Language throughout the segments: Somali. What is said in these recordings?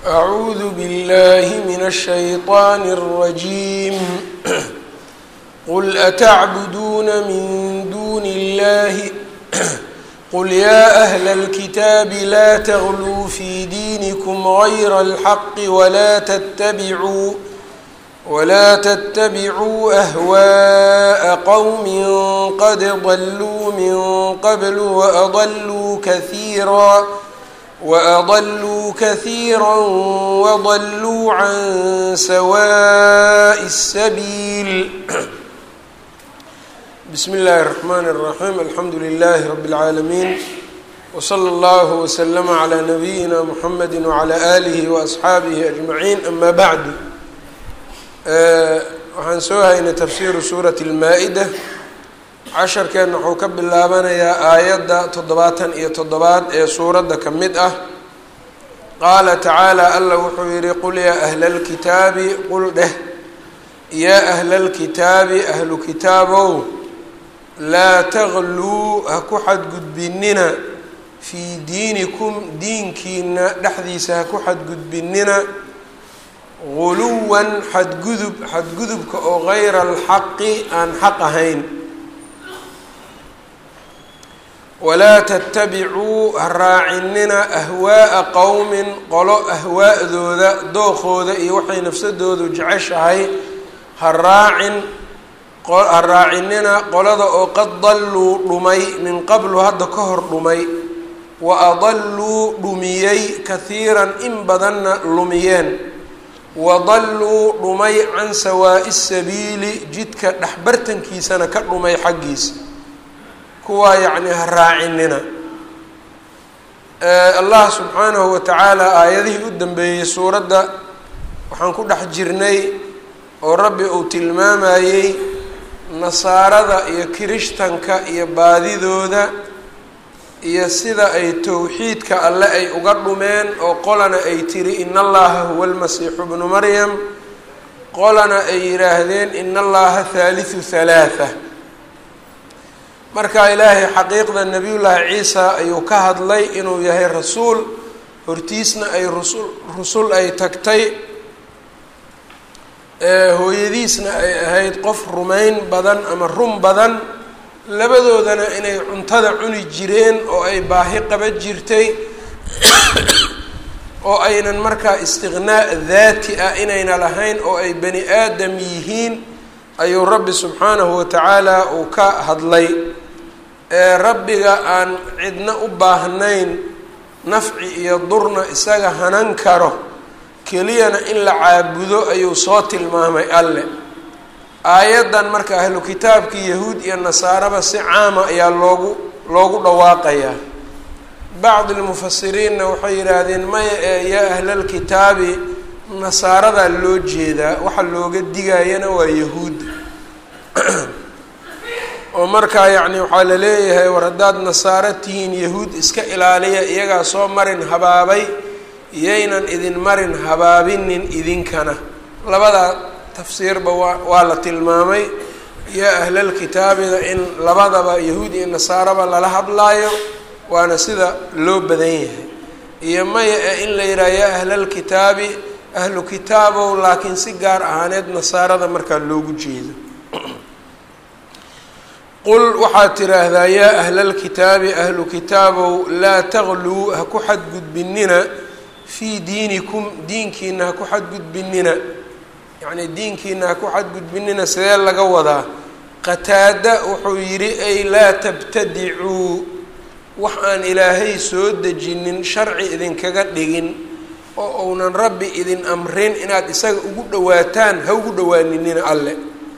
أعوذ بالله من الشيطان الرجيم قل أتعبدون من دون الله قل يا أهل الكتاب لا تغلوا في دينكم غير الحق ولا تتبعوا ولا تتبعوا أهواء قوم قد ضلوا من قبل وأضلوا كثيرا وأضلوا كثيرا وضلوا عن سواء السبيل بسم الله الرحمن الرحيم الحمد لله رب العالمين وصلى الله وسلم على نبيina محمد وعلى آله وأصxaabihi أجمعين أما بعد waxaan soo haynay tafsiru suuraة الmaa-ida casharkeenna wuxuu ka bilaabanayaa aayadda toddobaatan iyo toddobaad ee suuradda ka mid ah qaala tacaalى alla wuxuu yihi qul yaa أhla اlkitaabi qul dheh yaa أhla اlkitaabi ahlu kitaabow laa tagluu ha ku xadgudbinina fii diinikum diinkiina dhexdiisa ha ku xadgudbinina guluwan xadgudub xadgudubka oo gayra alxaqi aan xaq ahayn walaa tattabicuu ha raacinina ahwaa'a qowmin qolo ahwaa'dooda dookooda iyo waxay nafsadoodu jeceshahay ha raacin ha raacinina qolada oo qad dalluu dhumay min qablu hadda ka hor dhumay wa adalluu dhumiyey kahiiran in badanna lumiyeen wadalluu dhumay can sawaa'i sabiili jidka dhexbartankiisana ka dhumay xaggiisa kuwaa yacni ha raacinina allah subxaanahu wa tacaala aayadihii u dambeeyey suuradda waxaan ku dhex jirnay oo rabbi uu tilmaamayey nasaarada iyo kirishtanka iyo baadidooda iyo sida ay towxiidka alle ay uga dhumeen oo qolana ay tiri in allaha huwa almasiixu bnu maryam qolana ay yidhaahdeen in allaha thaalithu halaatha marka ilaahay xaqiiqda nebiyullaahi ciisa ayuu ka hadlay inuu yahay rasuul hortiisna ay rusul rusul ay tagtay hooyadiisna ay ahayd qof rumayn badan ama run badan labadoodana inay cuntada cuni jireen oo ay baahi qaba jirtay oo aynan markaa istiqnaa daati ah inayna lahayn oo ay bani aadam yihiin ayuu rabbi subxaanahu wa tacaala uu ka hadlay ee rabbiga aan cidna u baahnayn nafci iyo durna isaga hanan karo keliyana in la caabudo ayuu soo tilmaamay alle aayaddan marka ahlu kitaabkii yahuud iyo nasaaraba si caama ayaa loogu loogu dhawaaqayaa bacdi lmufasiriinna waxay yidhaahdeen maya ee yaa ahlalkitaabi nasaaradaa loo jeedaa waxa looga digayana waa yahuud oo markaa yacni waxaa la leeyahay war haddaad nasaaro tihiin yahuud iska ilaaliya iyagaa soo marin habaabay iyaynan idin marin habaabinin idinkana labadaa tafsiirba waa waa la tilmaamay yaa ahlalkitaabida in labadaba yahuud iyo nasaaraba lala hadlaayo waana sida loo badan yahay iyo maya ee in la yidhaha yaa ahlalkitaabi ahlu kitaabow laakiin si gaar ahaaneed nasaarada markaa loogu jeedo qul waxaad tiraahdaa yaa ahlalkitaabi ahlu kitaabow laa tagluu ha ku xadgudbinina fii diinikum diinkiina ha ku xadgudbinina yacni diinkiina ha ku xadgudbinina sidee laga wadaa qataada wuxuu yidhi ay laa tabtadicuu wax aan ilaahay soo dejinin sharci idinkaga dhigin oo uunan rabbi idin amrin inaad isaga ugu dhawaataan ha ugu dhawaaninina alle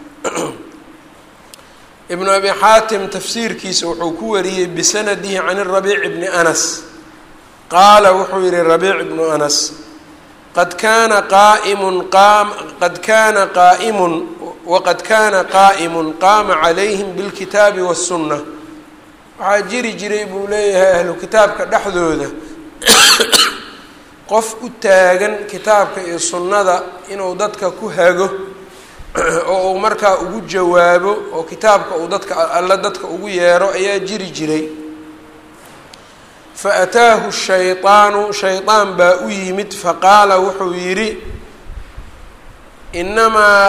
ibnu abi xaatim tafsiirkiisa wuxuu ku wariyey bisanadihi can rabiic bni anas qaala wuxuu yihi rabiic ibnu anas qad kaana qaaimun qaam qad kaana qaa'imun waqad kaana qaa'imun qaama calayhim bilkitaabi waاsunna waxaa jiri jiray buu leeyahay ahlu kitaabka dhexdooda qof u taagan kitaabka iyo sunnada inuu dadka ku hago oo uu markaa ugu jawaabo oo kitaabka uu dadka alla dadka ugu yeero ayaa jiri jiray faataahu shayطaanu shaydaan baa u yimid faqaala wuxuu yidhi inamaa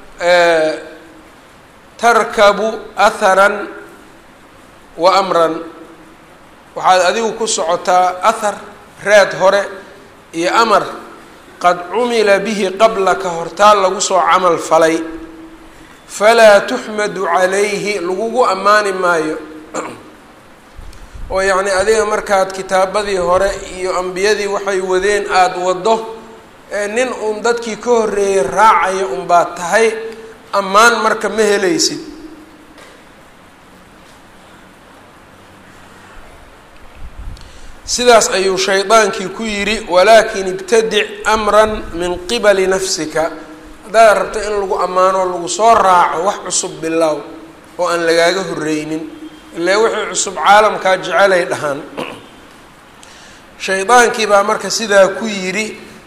tarkabu aharan wa amran waxaad adigu ku socotaa ahar raad hore iyo amar qad cumila bihi qablaka hortaa lagu soo camal falay falaa tuxmadu calayhi lagugu ammaani maayo oo yacni adiga markaad kitaabadii hore iyo ambiyadii waxay wadeen aada waddo nin uun dadkii ka horreeyey raacaya unbaad tahay ammaan marka ma helaysid sidaas ayuu shaydaankii ku yidhi walaakin ibtadic amran min qibali nafsika haddaad rabto in lagu ammaano lagu soo raaco wax cusub bilow oo aan lagaaga horreynin ilaa wixii cusub caalamkaa jecelay dhahaan shaydaankii baa marka sidaa ku yidhi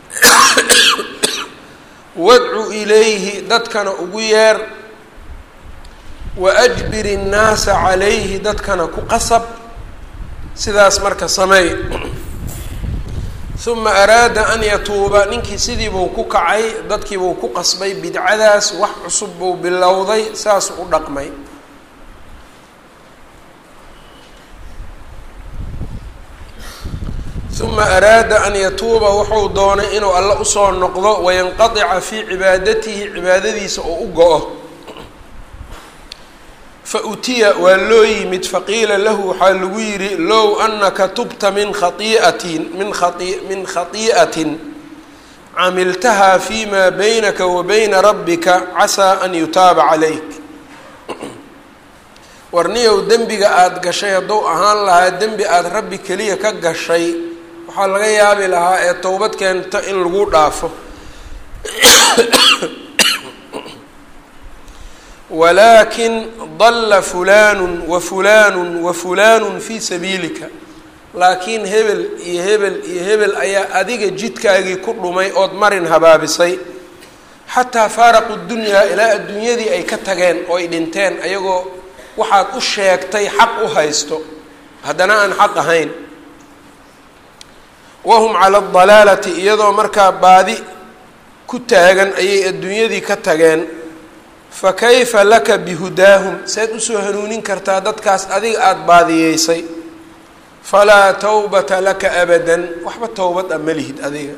wadcu ilayhi dadkana ugu yeer wa ajbir innaasa calayhi dadkana ku qasab sidaas marka sameey uma araada an yatuuba ninkii sidiibuu ku kacay dadkiibuu ku qasbay bidcadaas wax cusub buu bilowday saasuu u dhaqmay uma araada an yatuuba wuxuu doonay inuu alle usoo noqdo wayanqadica fii cibaadatihi cibaadadiisa oo u go-o fa utiya waa loo yimid faqiila lahu waxaa lagu yidhi low anaka tubta min khaiatin min kai min khatii'atin camiltaha fi ma baynaka wa bayna rabbika casaa an yutaaba calayk warniyow dembiga aada gashay hadduu ahaan lahaa dembi aada rabbi keliya ka gashay waxaa laga yaabi lahaa ee towbad keento in lagu dhaafo walaakin dalla fulaanu wa fulaanu wa fulaanu fii sabiilika laakiin hebel iyo hebel iyo hebel ayaa adiga jidkaagii ku dhumay ood marin habaabisay xataa faaraqu dunyaa ilaa adduunyadii ay ka tageen oo ay dhinteen ayagoo waxaad u sheegtay xaq u haysto haddana aan xaq ahayn wahum cala adalaalati iyadoo markaa baadi ku taagan ayay adduunyadii ka tageen fa kayfa laka bihudaahum seed usoo hanuunin kartaa dadkaas adiga aada baadiyeysay falaa tawbata laka abadan waxba towbad a ma lihid adiga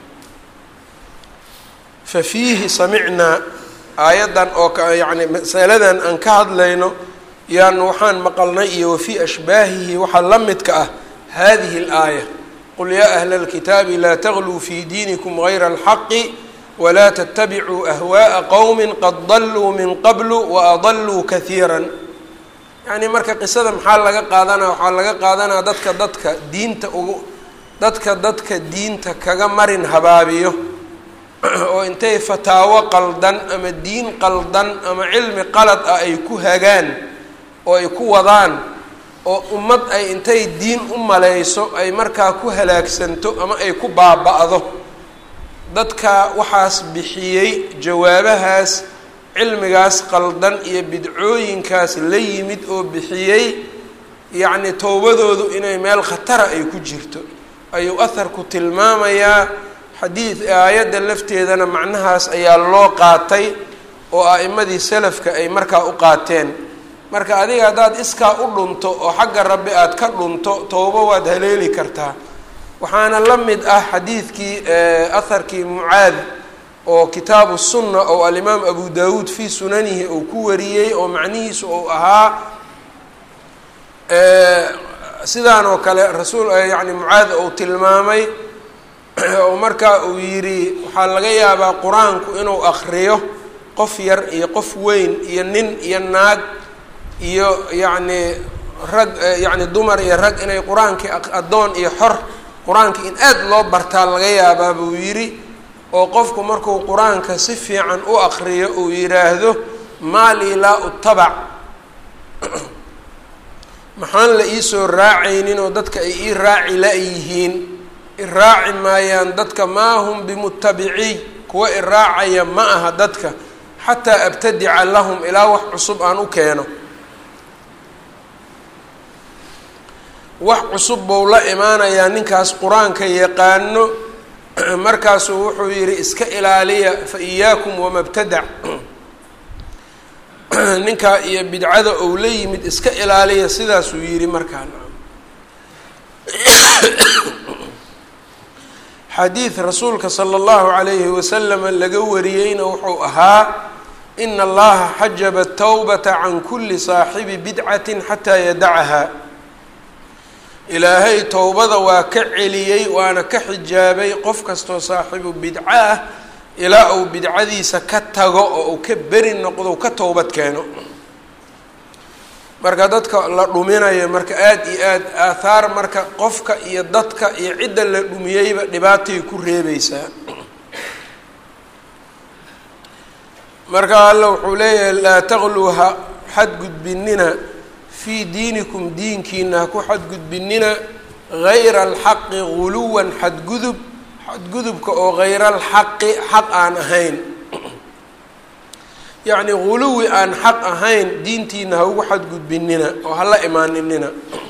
fa fiihi samicnaa aayaddan oo ka yacni masaladan aan ka hadlayno yaan waxaan maqalnay iyo wafii ashbaahihi waxaa la midka ah hadihi alaaya qul yaa ahla alkitaabi laa tagluu fii diinikum gayra alxaqi walaa tatabicuu ahwaءa qowmi qad daluu min qablu waadaluu kahiira yacni marka qisada maxaa laga qaadanaa waxaa laga qaadanaa dadka dadka diinta ugu dadka dadka diinta kaga marin habaabiyo oo intay fataawo qaldan ama diin qaldan ama cilmi qalad ah ay ku hagaan oo ay ku wadaan oo ummad ay intay diin u malayso ay markaa ku halaagsanto ama ay ku baaba-do dadka waxaas bixiyey jawaabahaas cilmigaas qaldan iyo bidcooyinkaas la yimid oo bixiyey yacni towbadoodu inay meel khatara ay ku jirto ayuu aharku tilmaamayaa xadiid aayadda lafteedana macnahaas ayaa loo qaatay oo a'imadii salafka ay markaa u qaateen marka adiga haddaad iskaa u dhunto oo xagga rabbi aada ka dhunto towbo waad haleeli kartaa waxaana la mid ah xadiidkii aharkii mucaad oo kitaabu sunna oo alimaam abu dawuud fii sunanihi uu ku wariyey oo macnihiisu uu ahaa sidaan oo kale rasuul yacni mucaad uu tilmaamay oo markaa uu yidhi waxaa laga yaabaa qur-aanku inuu akriyo qof yar iyo qof weyn iyo nin iyo naag iyo yacni rag yacni dumar iyo rag inay qur-aankii addoon iyo xor qur-aanka in aada loo bartaa laga yaabaa buu yidhi oo qofku markuu qur-aanka si fiican u akriyo uu yidhaahdo maalii laa utabac maxaan la iisoo raacaynin oo dadka ay ii raaci la-yihiin iraaci maayaan dadka maa hum bimutabiciy kuwa iraacaya ma aha dadka xataa abtadica lahum ilaa wax cusub aan u keeno wax cusub buu la imaanayaa ninkaas qur-aanka yaqaano markaasuu wuxuu yidhi iska ilaaliya fa iyaakum wamabtadac ninkaa iyo bidcada ou la yimid iska ilaaliya sidaasuu yidhi markaan xadiid rasuulka sala allahu calayhi wasalama laga wariyeyna wuxuu ahaa ina allaha xajaba tawbata can kuli saaxibi bidcatin xataa yadacaha ilaahay towbada waa ka celiyey waana ka xijaabay qof kastoo saaxibu bidco ah ilaa uu bidcadiisa ka tago oo uu ka beri noqdo ka towbad keeno marka dadka la dhuminayo marka aada iyo aad aathaar marka qofka iyo dadka iyo cidda la dhumiyeyba dhibaatay ku reebeysaa marka alla wuxuu leeyahay laa taqluu ha xadgudbinina fii diinikum diinkiina ha ku xadgudbinina gayra alxaqi guluwan xadgudub xadgudubka oo hayra alxaqi xaq aan ahayn yacni guluwi aan xaq ahayn diintiina ha ugu xadgudbinina oo hala imaaninina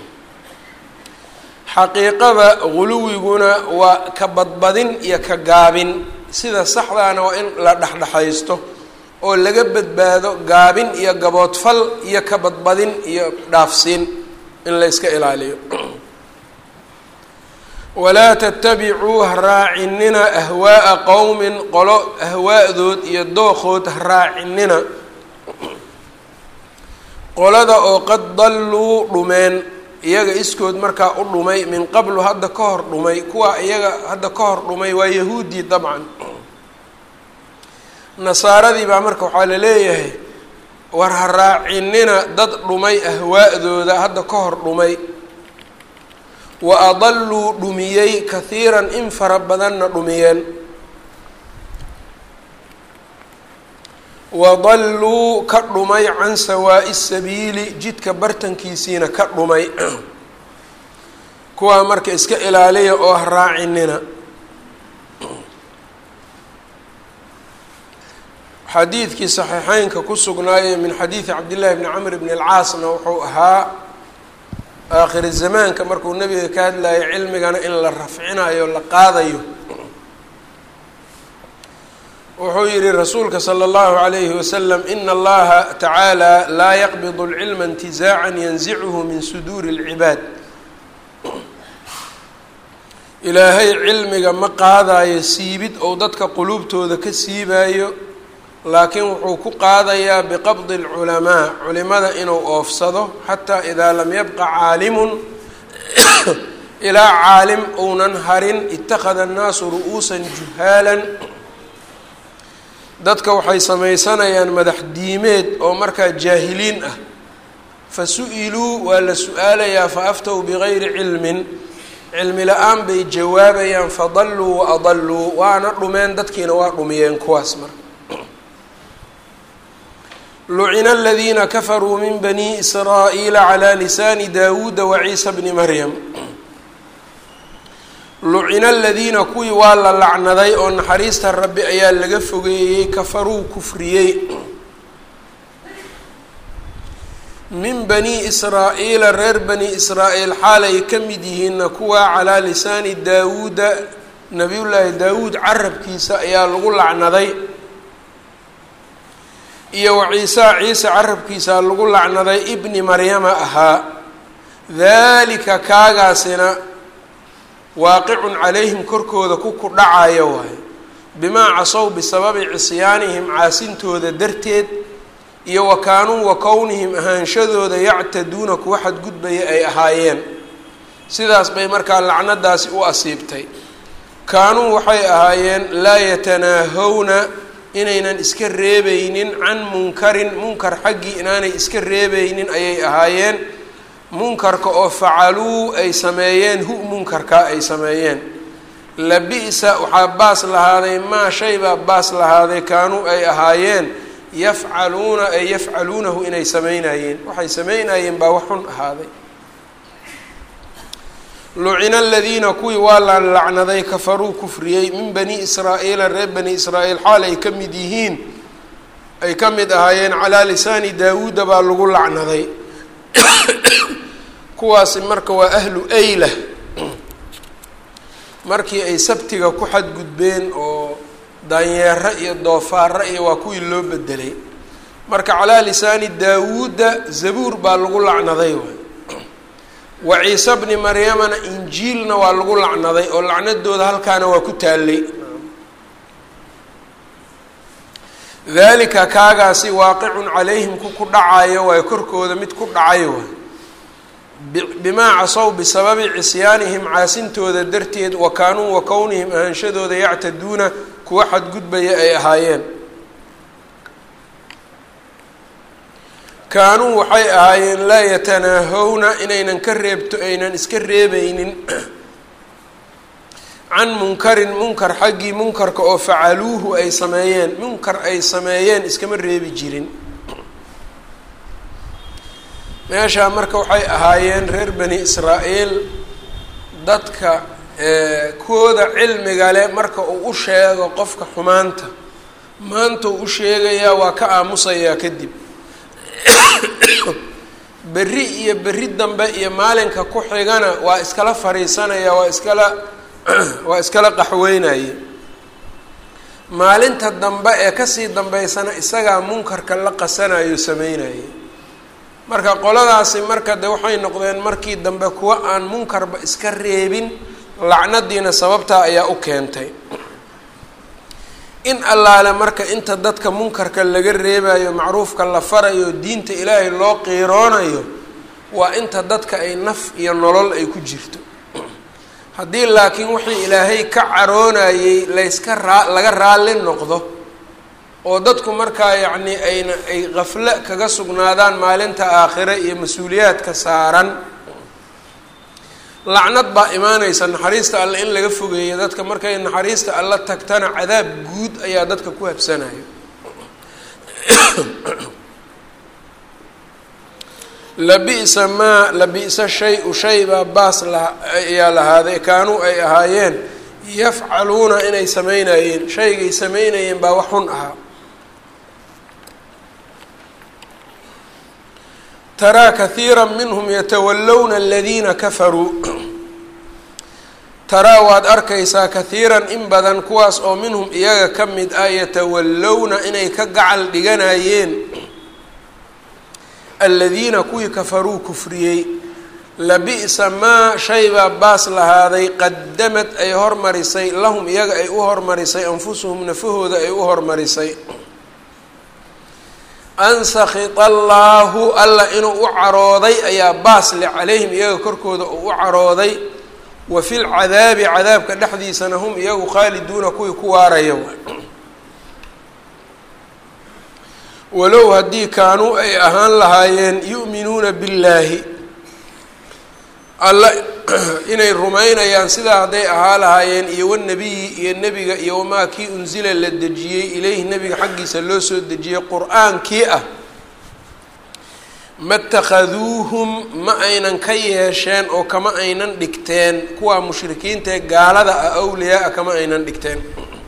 xaqiiqada guluwiguna waa ka badbadin iyo ka gaabin sida saxdaana waa in la dhexdhexaysto oo laga badbaado gaabin iyo gaboodfal iyo ka badbadin iyo dhaafsiin in la yska ilaaliyo walaa tatabicuu ha raacinina ahwaa'a qowmin qolo ahwaadood iyo dookhood ha raacinina qolada oo qad dalluu dhumeen iyaga iskood markaa u dhumay min qablu hadda ka hor dhumay kuwa iyaga hadda ka hor dhumay waa yahuudii dabcan nasaaradii baa marka waxaa la leeyahay war ha raacinina dad dhumay ahwaa'dooda hadda ka hor dhumay wa adalluu dhumiyey kahiiran in fara badanna dhumiyeen wadalluu ka dhumay can sawaa'i sabiili jidka bartankiisiina ka dhumay kuwaa marka iska ilaaliya oo ha raacinina xadiidkii saxiixeynka ku sugnaayey min xadiidi cabdillahi bni camr bni alcaasna wuxuu ahaa aakhiri zamaanka markuu nabiga ka hadlayo cilmigana in la rafcinayo la qaadayo wuxuu yihi rasuulka salى اllahu عalayhi wasalam ina allaha tacaala laa yaqbid اlcilma intizaaca yanzichu min suduuri اlcibaad ilaahay cilmiga ma qaadayo siibid ou dadka quluubtooda ka siibaayo laakiin wuxuu ku qaadayaa biqabdi اlculamaa culimada inuu oofsado xataa idaa lam yabqa caalimun ilaa caalim ounan harin ittakhada annaasu ru'uusan juhaalan dadka waxay samaysanayaan madax diimeed oo markaa jaahiliin ah fa su-iluu waa la su-aalayaa fa aftow bigayri cilmin cilmi la-aan bay jawaabayaan fadalluu wa adalluu waana dhumeen dadkiina waa dhumiyeen kuwaas marka lucina aladiina kafaruu min bani israa'iila calaa lisaani daawuuda wa ciisa bni maryam lucina aladiina kuwii waa la lacnaday oo naxariista rabbi ayaa laga fogeeyey kafaruu kufriyey min bani israa'iila reer bani israa'iil xaalay ka mid yihiinna kuwaa calaa lisaani daawuuda nabiyullaahi daawuud carabkiisa ayaa lagu lacnaday iyo wa ciisa ciise carabkiisa lagu lacnaday ibni maryama ahaa daalika kaagaasina waaqicun calayhim korkooda ku ku dhacayo waayo bimaa casow bisababi cisyaanihim caasintooda darteed iyo wa kaanuu wa kownihim ahaanshadooda yactaduuna kuwa xadgudbaya ay ahaayeen sidaas bay markaa lacnadaasi u asiibtay kaanuu waxay ahaayeen laa yatanaahawna inaynan iska reebeynin can munkarin munkar xaggii inaanay iska reebeynin ayay ahaayeen munkarka oo facaluu ay sameeyeen hu munkarkaa ay sameeyeen labi-sa waxaa baas lahaaday maa shay baa baas lahaaday kaanuu ay ahaayeen yafcaluuna ay yafcaluunahu inay sameynayeen waxay sameynayeen baa wax xun ahaaday lucina aladiina kuwii waa la lacnaday kafaruu kufriyey min bani israa'iila reer bani israa'iil xaal ay ka mid yihiin ay ka mid ahaayeen calaa lisaani daawuuda baa lagu lacnaday kuwaasi marka waa ahlu ayla markii ay sabtiga ku xadgudbeen oo daanyeero iyo doofaaro iyo waa kuwii loo bedelay marka calaa lisaani daawuuda zabuur baa lagu lacnaday waay wa ciise bni maryamana injiilna waa lagu lacnaday oo lacnadooda halkaana waa ku taallay dalika kaagaasi waaqicun calayhim ku ku dhacayo waay korkooda mid ku dhacay waay bimaa casow bisababi cisyaanihim caasintooda darteed wa kaanuu wa kownihim ahaanshadooda yactaduuna kuwa xadgudbaya ay ahaayeen kaanuu waxay ahaayeen laa yatanaahawna inaynan ka reebto aynan iska reebaynin can munkarin munkar xaggii munkarka oo facaluuhu ay sameeyeen munkar ay sameeyeen iskama reebi jirin meeshaa marka waxay ahaayeen reer bani israa'iil dadka kooda cilmiga le marka uu u sheego qofka xumaanta maanta uu u sheegayaa waa ka aamusayaa kadib berri iyo berri dambe iyo maalinka ku xigana waa iskala fariisanaya waa iskala waa iskala qaxweynaya maalinta dambe ee kasii dambeysana isagaa munkarka la qasanayo sameynaya marka qoladaasi marka de waxay noqdeen markii dambe kuwa aan munkarba iska reebin lacnadiina sababtaa ayaa u keentay in allaale marka inta dadka munkarka laga reebayo macruufka la farayo diinta ilaahay loo qiiroonayo waa inta dadka ay naf iyo nolol ay ku jirto haddii laakiin wixii ilaahay ka caroonayey layska raa laga raalli noqdo oo dadku markaa yacni ayna ay qafle kaga sugnaadaan maalinta aakhire iyo mas-uuliyaadka saaran lacnad baa imaanaysa naxariista alle in laga fogeeyo dadka markay naxariista alle tagtana cadaab guud ayaa dadka ku habsanayo labi'sa maa labi'sa shay-u shay baa baas la ayaa lahaaday kaanuu ay ahaayeen yafcaluuna inay sameynayeen shaygay sameynayeen baa wax xun ahaa taraa kahiira minhum yatawallowna aladiina kafaruu taraa waad arkaysaa kahiiran in badan kuwaas oo minhum iyaga ka mid ah yatawallowna inay ka gacal dhiganayeen aladiina kuwii kafaruu kufriyey labi'sa maa shay baa baas lahaaday qadamad ay hormarisay lahum iyaga ay u hormarisay anfusuhum nafahooda ay u hormarisay an sakita allaahu alla inuu u carooday ayaa baas le calayhim iyaga korkooda uu u carooday wa fi lcadaabi cadaabka dhexdiisana hum iyagu khaaliduuna kuwii ku waaraya walow haddii kaanuu ay ahaan lahaayeen yu'minuuna billaahi alla inay rumaynayaan sidaa hadday ahaa lahaayeen iyo wanabiyi iyo nebiga iyo wamaa kii unsila la dejiyey ilayhi nebiga xaggiisa loo soo dejiyey qur-aankii ah ma takhaduuhum ma aynan ka yeesheen oo kama aynan dhigteen kuwaa mushrikiinta ee gaalada ah awliyaa-a kama aynan dhigteen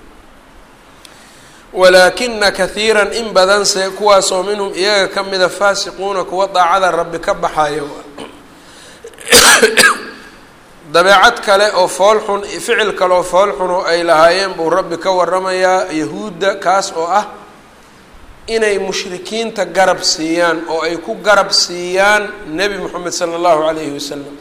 walaakina kahiiran in badanse kuwaasoo minhum iyaga ka mida faasiquuna kuwa daacada rabbi ka baxayo dabeecad kale oo fool xun ficil kale oo fool xun oo ay lahaayeen buu rabbi ka waramayaa yahuudda kaas oo ah inay mushrikiinta garab siiyaan oo ay ku garab siiyaan nebi moxamed sala allahu calayhi wasalam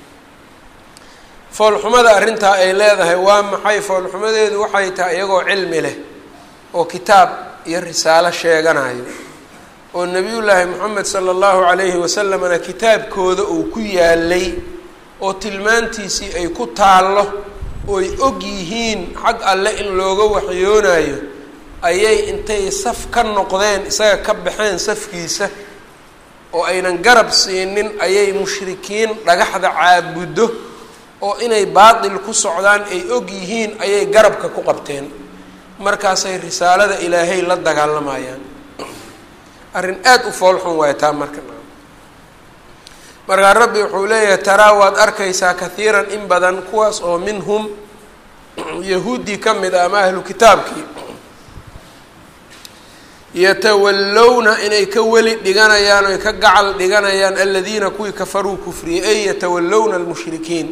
foolxumada arrintaa ay leedahay waa maxay foolxumadeedu waxay tahay iyagoo cilmi leh oo kitaab iyo risaalo sheeganayo oo nebiyullaahi moxamed sala allahu calayhi wasalamna kitaabkooda uu ku yaalay oo tilmaantiisii ay ku taallo ooy og yihiin xag alle in looga waxyoonayo ayay intay saf ka noqdeen isaga ka baxeen safkiisa oo aynan garab siinin ayay mushrikiin dhagaxda caabuddo oo inay baatil ku socdaan ay og yihiin ayay garabka ku qabteen markaasay risaalada ilaahay la dagaalamayaan arrin aada u foolxun waay taa marka markaa rabbi wuxuu leeyahay taraa waad arkaysaa kahiiran in badan kuwaas oo minhum yahuuddii ka mid ah ama ahlu kitaabkii yatawallowna inay ka weli dhiganayaan oy ka gacal dhiganayaan aladiina kuwii kafaruu kufriyey ay yatawallowna almushrikiin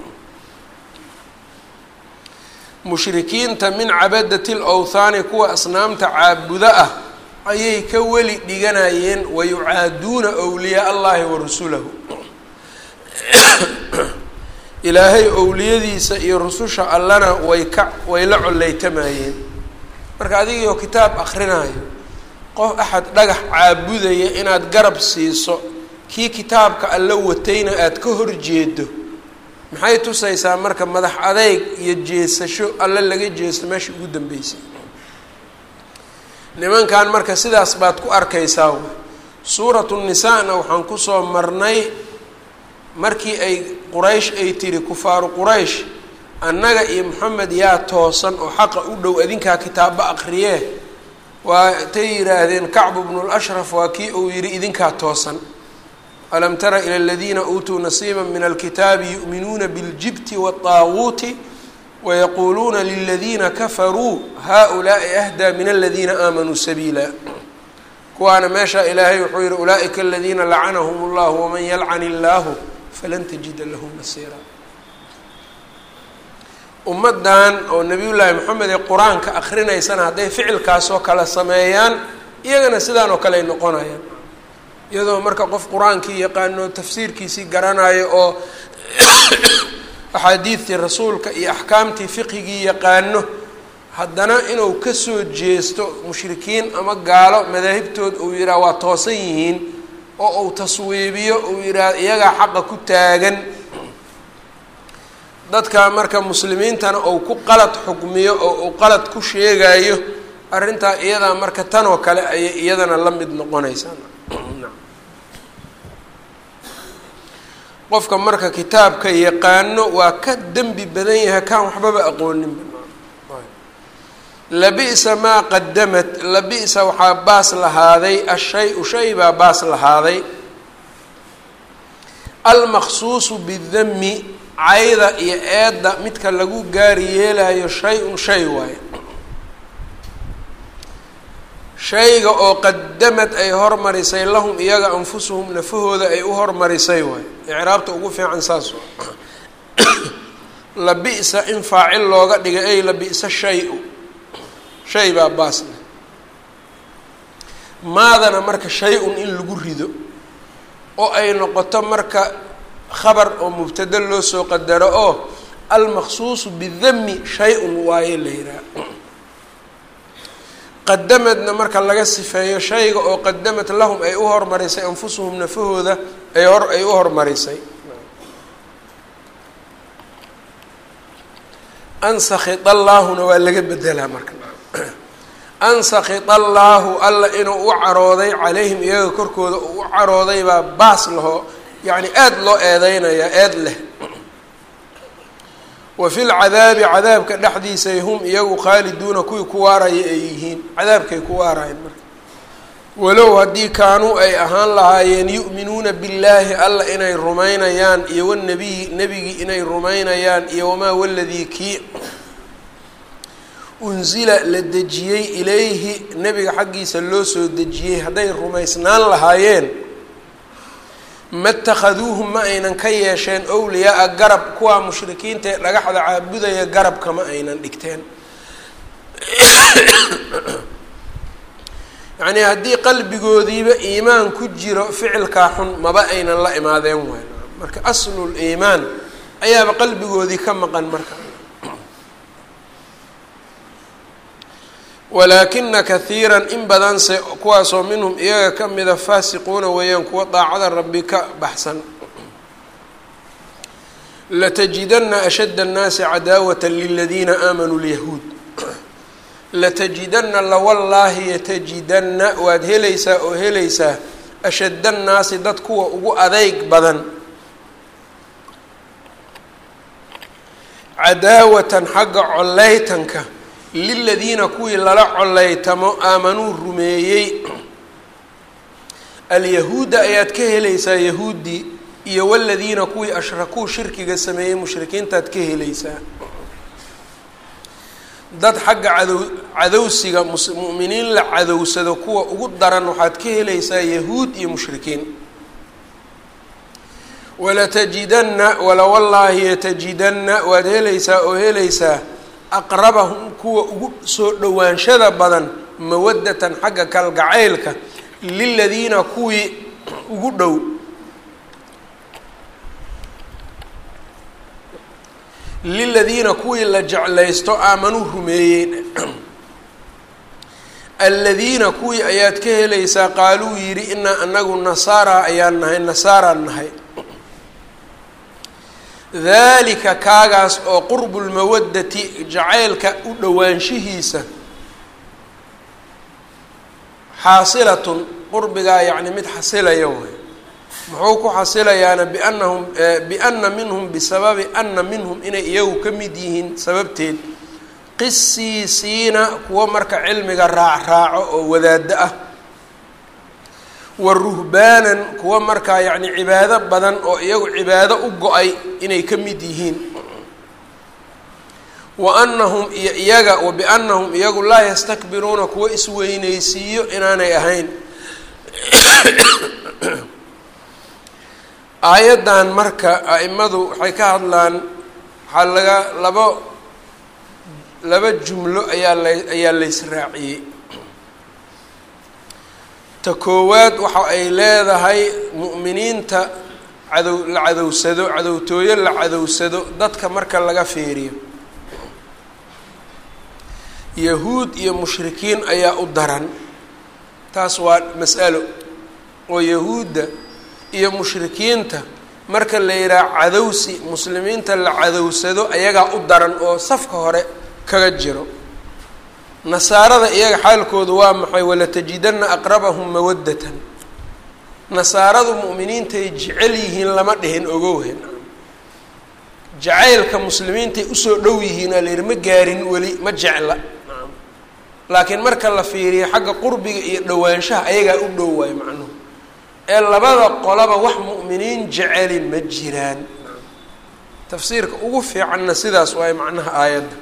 mushrikiinta min cabadati lawthaani kuwa asnaamta caabuda ah ayay ka weli dhiganayeen wayucaaduuna wliyaa allahi wa rasulahu ilaahay owliyadiisa iyo rususha allana way ka way la coleytamayeen marka adigiioo kitaab akrinaayo qof axad dhagax caabudaya inaad garab siiso kii kitaabka alla watayna aada ka horjeedo maxay tusaysaa marka madax adeyg iyo jeesasho alle laga jeesto meesha ugu dambeysay nimankan marka sidaas baad ku arkaysaa w suuratu nisaa-na waxaan kusoo marnay markii ay quraysh ay tiri kufaaru quraysh annaga iyo moxamed yaa toosan oo xaqa u dhow adinkaa kitaaba aqriyee waa tay yidhaahdeen kacbu bnu lashraf waa kii uu yidhi idinkaa toosan alam tara ila aladiina uutuu nasiiba min alkitaabi yu'minuuna biاljibti waالطaaguuti wayaquuluuna liladiina kafaruu haؤulaaءi ahdaa min aladiina aamanuu sabiila kuwaana meesha ilaahay wuxuu yihi ulaaئika aladiina lacanahum اllah waman yalcan illaahu falan tajida lahu nasiira ummaddan oo nabiyullaahi moxamed ee qur-aanka akrinaysana hadday ficilkaasoo kale sameeyaan iyagana sidaan oo kale ay noqonayaan iyadoo marka qof qur-aankii yaqaano tafsiirkiisii garanayo oo axaadiidtii rasuulka iyo axkaamtii fiqigii yaqaano haddana inuu kasoo jeesto mushrikiin ama gaalo madaahibtood uu yidhaha waa toosan yihiin oo uu taswiibiyo uu yidhaha iyagaa xaqa ku taagan dadka marka muslimiintana uu ku qalad xukmiyo oo uu qalad ku sheegayo arrintaa iyadaa marka tan oo kale ayay iyadana la mid noqonaysaa qofka marka kitaabka yaqaano waa ka dembi badan yahay kaan waxbaba aqooninba labi'sa maa qadamat labi'sa waxaa baas lahaaday ashay-u shay baa baas lahaaday almaqsuusu bidami cayda iyo eedda midka lagu gaari yeelayo shay-un shay waaye shayga oo qadamad ay hormarisay lahum iyaga anfusuhum nafahooda ay u hormarisay waaye icraabta ugu fiican saas labi'sa in faacil looga dhigay ay labi'sa shay-u shay baa baasna maadana marka shay-un in lagu rido oo ay noqoto marka khabar oo mubtado loo soo qadaro oo almaqsuusu bidami shay-un waaye la yihaha qadamadna marka laga sifeeyo shayga oo qadamad lahum ay u hormarisay anfusuhum nafahooda ay hor ay u hormarisay ansakit allaahuna waa laga bedelaa marka ansakit allaahu alla inuu u carooday calayhim iyaga korkooda uu u carooday baa baas laho yacni aada loo eedeynayaa eed leh wa fi lcadaabi cadaabka dhexdiisay hum iyagu khaaliduuna kuwii ku waaraya ay yihiin cadaabkay ku waarayeen marka walow haddii kaanuu ay ahaan lahaayeen yu'minuuna billaahi alla inay rumaynayaan iyo wanabiyi nebigii inay rumaynayaan iyo wamaa waladii kii unsila la dejiyey ilayhi nebiga xaggiisa loo soo dejiyey hadday rumaysnaan lahaayeen ma اtakhaduuhum ma aynan ka yeesheen owliyaa-a garab kuwaa mushrikiinta ee dhagaxda caabudaya garabka ma aynan dhigteen yacnii haddii qalbigoodiiba iimaan ku jiro ficilkaa xun maba aynan la imaadeen wayn marka aslul iimaan ayaaba qalbigoodii ka maqan marka walaakina kahiiran in badanse kuwaasoo minhum iyaga ka mida faasiquuna weeyaan kuwa daacada rabbi ka baxsan latajidana ashadda annaasi cadaawata liladiina aamanuu lyahuud latajidana lawallaahi yatajidana waad helaysaa oo helaysaa ashadda annaasi dad kuwa ugu adeyg badan cadaawatan xagga coleytanka liladiina kuwii lala coleytamo aamanuu rumeeyey alyahuudda ayaad ka helaysaa yahuuddii iyo waladiina kuwii ashrakuu shirkiga sameeyey mushrikiintaad ka helaysaa dad xagga cadow cadowsiga mu'miniin la cadowsado kuwa ugu daran waxaad ka helaysaa yahuud iyo mushrikiin walatajidanna wala wallaahi yatajidanna waad helaysaa oo helaysaa aqrabahum kuwa ugu soo dhowaanshada badan mawaddatan xagga kalgacaylka liladiina kuwii ugu dhow liladiina kuwii la jeclaysto aamanuu rumeeyeen aladiina kuwii ayaad ka helaysaa qaaluu yidhi inaa anagu nasaara ayaan nahay nasaaraan nahay daalika kaagaas oo qurbu lmawaddati jacaylka u dhowaanshihiisa xaasilatun qurbigaa yacni mid xasilaya way muxuu ku xasilayaana biannahum biana minhum bisababi ana minhum inay iyagu ka mid yihiin sababteed qisiisiina kuwo marka cilmiga raac raaco oo wadaado ah wa ruhbaanan kuwo markaa yacni cibaado badan oo iyagu cibaado u go-ay inay ka mid yihiin wa anahum iyo iyaga wa biannahum iyagu laa yastakbiruuna kuwo isweyneysiiyo inaanay ahayn aayaddan marka a-imadu waxay ka hadlaan waxaa laga labo laba jumlo ayaa la ayaa laysraaciyey ta koowaad waxa ay leedahay mu'miniinta cadow la cadowsado cadowtooyo la cadowsado dadka marka laga fiiriyo yahuud iyo mushrikiin ayaa u daran taas waa mas'alo oo yahuudda iyo mushrikiinta marka la yidhaha cadowsi muslimiinta la cadowsado ayagaa u daran oo safka hore kaga jiro nasaarada iyaga xaalkoodu waa maxay walatajidanna aqrabahum mawaddatan nasaaradu mu'miniintay jecel yihiin lama dhihin ogowhen jacaylka muslimiintay usoo dhow yihiin aa la yidhi ma gaarin weli ma jecla laakiin marka la fiiriyo xagga qurbiga iyo dhowaanshaha ayagaa u dhow waayo macnuhu ee labada qolaba wax mu'miniin jeceli ma jiraan tafsiirka ugu fiicanna sidaas waayo macnaha aayadda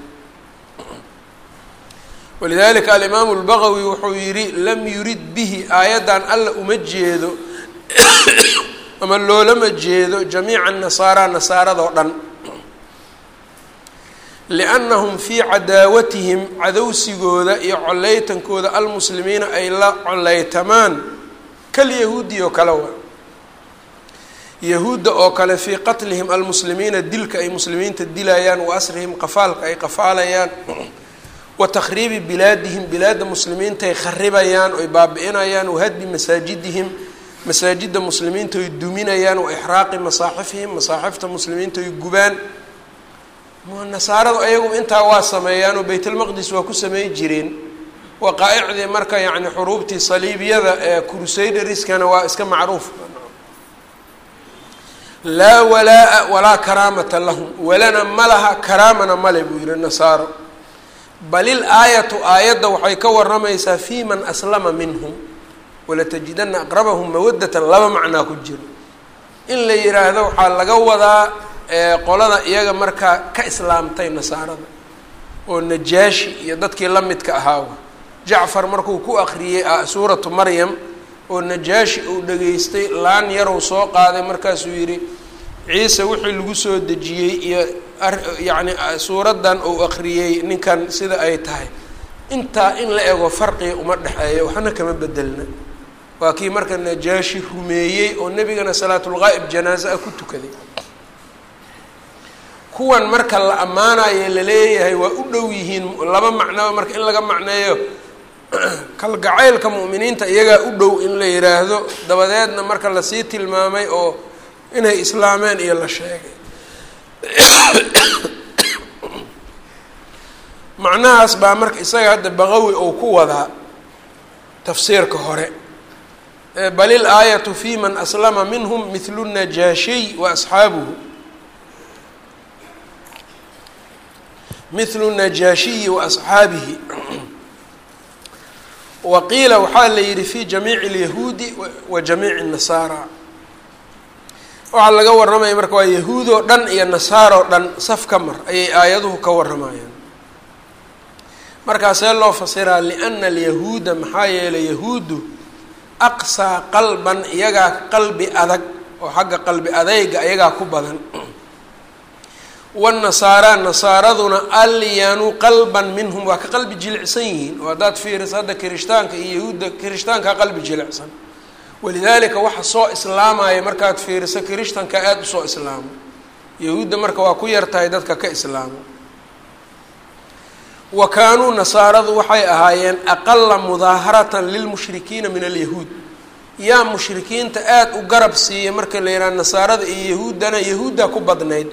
walidalika alimaamu lbagawi wuxuu yidhi lam yurid bihi aayaddan alla uma jeedo ama loolama jeedo jamiica nasaara nasaaradoo dhan liannahum fii cadaawatihim cadowsigooda iyo coleytankooda almuslimiina ay la coleytamaan kalyahuudi oo kale wa yahuudda oo kale fii qatlihim almuslimiina dilka ay muslimiinta dilayaan wa asrihim qafaalka ay qafaalayaan wa takhriibi bilaadihim bilaadda muslimiintaay kharibayaan oy baabi-inayaan wahadbi masaajidihim masaajidda muslimiinta oy duminayaan wa ixraaqi masaaxifihim masaaxifta muslimiinta oy gubaan nasaaradu ayagu intaa waa sameeyaan oo baytalmaqdis waa ku samey jireen waqaa-icdii marka yacni xuruubtii saliibiyada ee crusaderiskana waa iska macruuf laa walaa-a walaa karaamata lahum walana ma laha karaamana male buu yihi nasaaro balil aayatu aayadda waxay ka waramaysaa fi man aslama minhum walatajidana aqrabahum mawaddatan laba macnaa ku jiro in la yidhaahdo waxaa laga wadaa qolada iyaga markaa ka islaamtay nasaarada oo najaashi iyo dadkii la midka ahaawa jacfar markuu ku akriyey suuratu maryam oo najaashi uu dhageystay laan yarow soo qaaday markaasuu yidhi ciise wixii lagu soo dejiyey iyo yacni suuraddan uu akriyey ninkan sida ay tahay intaa in la ego farqiga uma dhexeeyo waxna kama bedelna waa kii marka najaashi rumeeyey oo nebigana salaatulqaa'ib janaaze ah ku tukaday kuwan marka la ammaanayo laleeyahay waa u dhow yihiin laba macnoba marka in laga macneeyo kalgacaylka mu'miniinta iyagaa u dhow in la yidhaahdo dabadeedna marka lasii tilmaamay oo inay islaameen iyo la sheegay macnahaas baa marka isaga hadda baqawi ou ku wadaa tafsiirka hore bal il aayatu fi man aslama minhum mithlu najaashiy wa asxaabuhu mithlu najaashiyi wa asxaabihi wa qiila waxaa la yidhi fi jamiici اlyahuudi wa jamiici الnasaara waxaa laga warramaya marka waa yahuud oo dhan iyo nasaaroo dhan saf ka mar ayay aayaduhu ka warramayaan markaasee loo fasiraa liana alyahuuda maxaa yeelay yahuuddu aqsaa qalban iyagaa qalbi adag oo xagga qalbi adayga iyagaa ku badan wanasaara nasaaraduna alyanu qalban minhum waa ka qalbi jilicsan yihiin oo haddaad fiiriso hadda kirishtaanka iyo yahuudda kirishtaankaa qalbi jilicsan walidaalika waxa soo islaamaya markaad fiiriso kirishtanka aada usoo islaamo yahuudda marka waa ku yartahay dadka ka islaamo wa kaanuu nasaaradu waxay ahaayeen aqala mudaaharatan lilmushrikiina min alyahuud yaa mushrikiinta aada u garab siiya marka la yidhaha nasaarada iyo yahuuddana yahuuddaa ku badnayd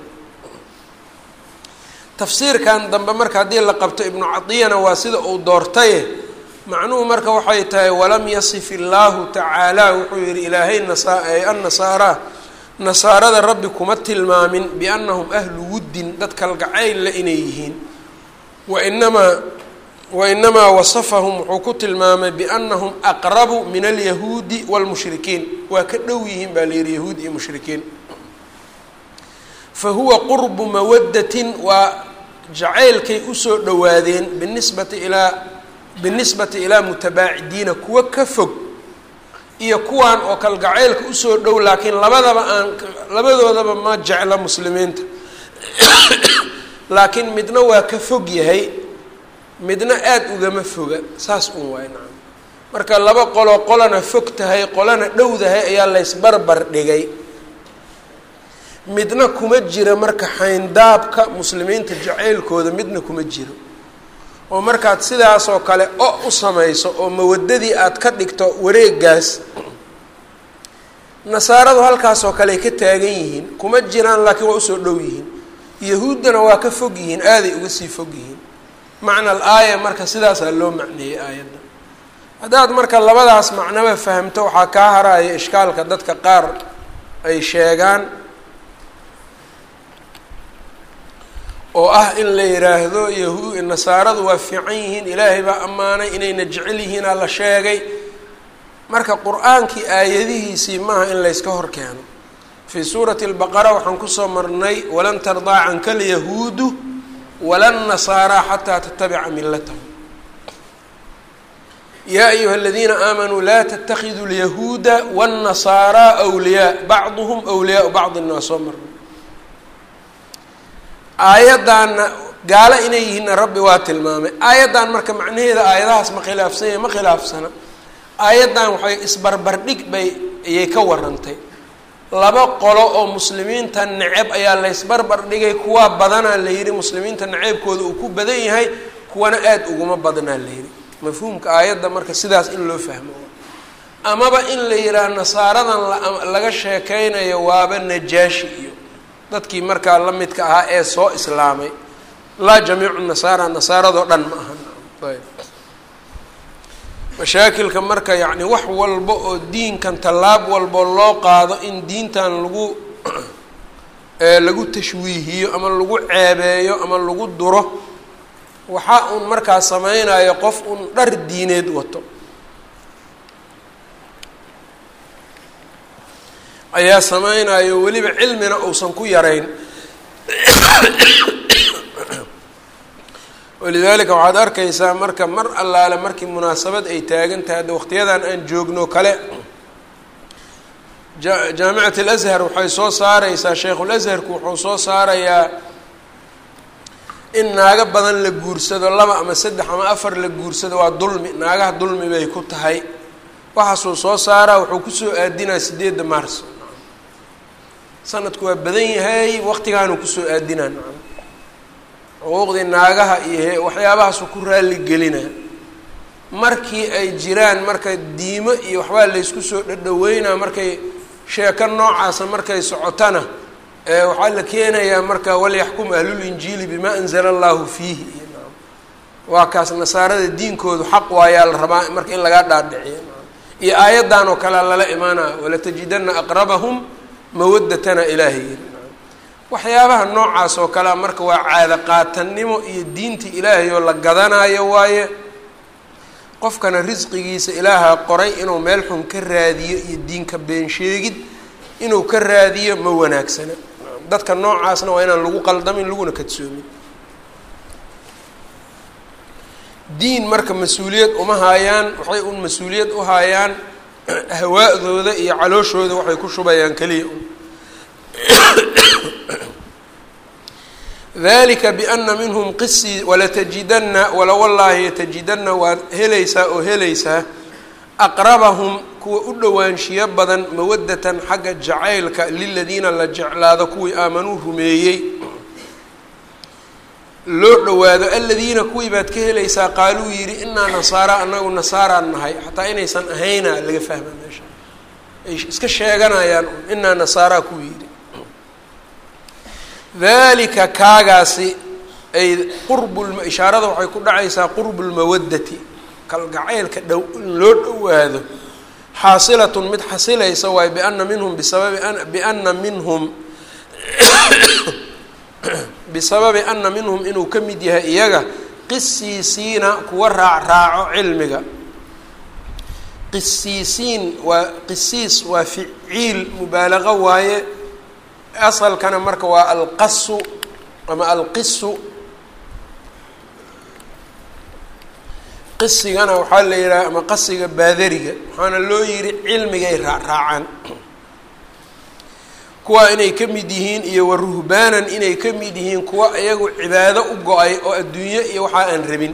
tafsiirkan dambe marka haddii la qabto ibnu cadiyana waa sida uu doortaye macnuhu marka waxay tahay walam yasif illaahu tacaala wuxuu yihi ilaahay annasaara nasaarada rabbi kuma tilmaamin biannahum ahlu wuddin dad kalgacaylla inay yihiin wainamaa wainamaa wasafahum wuxuu ku tilmaamay biannahum aqrabu min alyahuudi wاlmushrikiin waa ka dhow yihiin baa la yihi yahuud iyo mushrikiin fa huwa qurbu mawadatin waa jacaylkay usoo dhowaadeen binisbati ilaa binisbati ilaa mutabaacidiina kuwa ka fog iyo kuwan oo kalgacaylka usoo dhow laakiin labadaba aan labadoodaba ma jecla muslimiinta laakiin midna waa ka fog yahay midna aada ugama foga saas un waay nacam marka laba qoloo qolana fog tahay qolana dhowdahay ayaa laysbarbar dhigay midna kuma jira marka xayndaabka muslimiinta jacaylkooda midna kuma jiro oo markaad sidaasoo kale o u samayso oo mawadadii aad ka dhigto wareegaas nasaaradu halkaasoo kale ay ka taagan yihiin kuma jiraan laakiin waa usoo dhow yihiin yahuuddana waa ka fog yihiin aaday uga sii fog yihiin macna al aaya marka sidaasaa loo macneeyey aayadda haddaad marka labadaas macnaba fahamto waxaa kaa haraya ishkaalka dadka qaar ay sheegaan oo ah in la yidhaahdo yahu nasaaradu waa fiican yihiin ilaahay baa ammaanay inayna jecel yihiinaa la sheegay marka qur-aankii aayadihiisii maaha in layska hor keeno fii suurati albaqara waxaan kusoo marnay walan tardaa canka alyahuudu wala nasaaraa xataa tatabica milatahum yaa ayuha aladiina aamanuu laa tatakiduu lyahuuda wاnnasaaraa wliyaa bacduhum wliyaau bacdin waa soo marnay aayaddaanna gaalo inay yihiinna rabbi waa tilmaamay aayaddan marka macnaheeda aayadahaas ma khilaafsan yahay ma khilaafsana aayaddan waxay isbarbardhig bay ayay ka warantay laba qolo oo muslimiinta neceb ayaa laysbarbar dhigay kuwaa badanaa la yidhi muslimiinta naceebkooda uu ku badan yahay kuwana aada uguma badnaa la yidhi mafhuumka aayadda marka sidaas in loo fahmo amaba in la yidhaah nasaaradan laga sheekeynayo waaba najaashi iyo dadkii markaa la midka ahaa ee soo islaamay laa jamiicu nasaara nasaaradoo dhan ma aha ayb mashaakilka marka yacni wax walba oo diinkan tallaab walbo loo qaado in diintan lagu lagu tashwiihiyo ama lagu ceebeeyo ama lagu duro waxaa uun markaa sameynayo qof un dhar diineed wato ayaa sameynayo weliba cilmina uusan ku yarayn walidaalika waxaad arkaysaa marka mar allaale markii munaasabad ay taagan tahay hadda waqtiyadan aan joogno kale ja jaamicat alashar waxay soo saareysaa sheikhul asharku wuxuu soo saarayaa in naago badan la guursado laba ama saddex ama afar la guursado waa dulmi naagaha dulmi bay ku tahay waxaasuu soo saaraa wuxuu kusoo aadinaa sideedda maarso sanadku waa badan yahay waqtigaanuu kusoo aadinaa nacam xuquuqdii naagaha iyo waxyaabahaasuu ku raali gelinaa markii ay jiraan marka diimo iyo waxbaa laysku soo dhadhaweynaa markay sheeko noocaasa markay socotana waxaa la keenayaa marka walyaxkum ahlulinjiili bimaa anzala allahu fiihi waa kaas nasaarada diinkoodu xaq waayaa la rabaa marka in lagaa dhaadhiciyo iyo aayaddan oo kalea lala imaanaya walatajidana aqrabahum mawadatana ilaahay waxyaabaha noocaas oo kalea marka waa caado qaatannimo iyo diinta ilaahay oo la gadanayo waaye qofkana risqigiisa ilaaha qoray inuu meel xun ka raadiyo iyo diinka been sheegid inuu ka raadiyo ma wanaagsana dadka noocaasna waa inaan lagu qaldamin laguna kadsoomin diin marka mas-uuliyad uma haayaan waxay un mas-uuliyad u haayaan hawaa-dooda iyo calooshooda waxay ku shubayaan keliya un dalika biana minhum qisii walatajidana walawallaahi yatajidana waad helaysaa oo helaysaa aqrabahum kuwa u dhowaanshiyo badan mawadatan xagga jacaylka liladiina la jeclaado kuwii aamanuu rumeeyey loo dhowaado aladiina kuwii baad ka helaysaa qaaluu yidhi inaa nasaara anagu nasaaraan nahay xataa inaysan ahayna laga fahma meesha ay iska sheeganayaan inaa nasaaraa kuwii yidhi dalika kaagaasi ay qurbu ishaarada waxay ku dhacaysaa qurbu lmawadati kalgacaylka dhow in loo dhowaado xaasilatun mid xasilaysa waayo biana minhum bisababi biana minhum bisababi ana minhum inuu ka mid yahay iyaga qisiisiina kuwa raac raaco cilmiga qisiisiin waa qisiis waa ficiil mubaalaqo waaye asalkana marka waa alqasu ama alqisu qisigana waxaa la yidhaha ama qasiga baadariga waxaana loo yihi cilmigay raacraacaan kuwa inay ka mid yihiin iyo wa ruhbaanan inay ka mid yihiin kuwa iyagu cibaado u go-ay oo adduunyo iyo waxaa aan rabin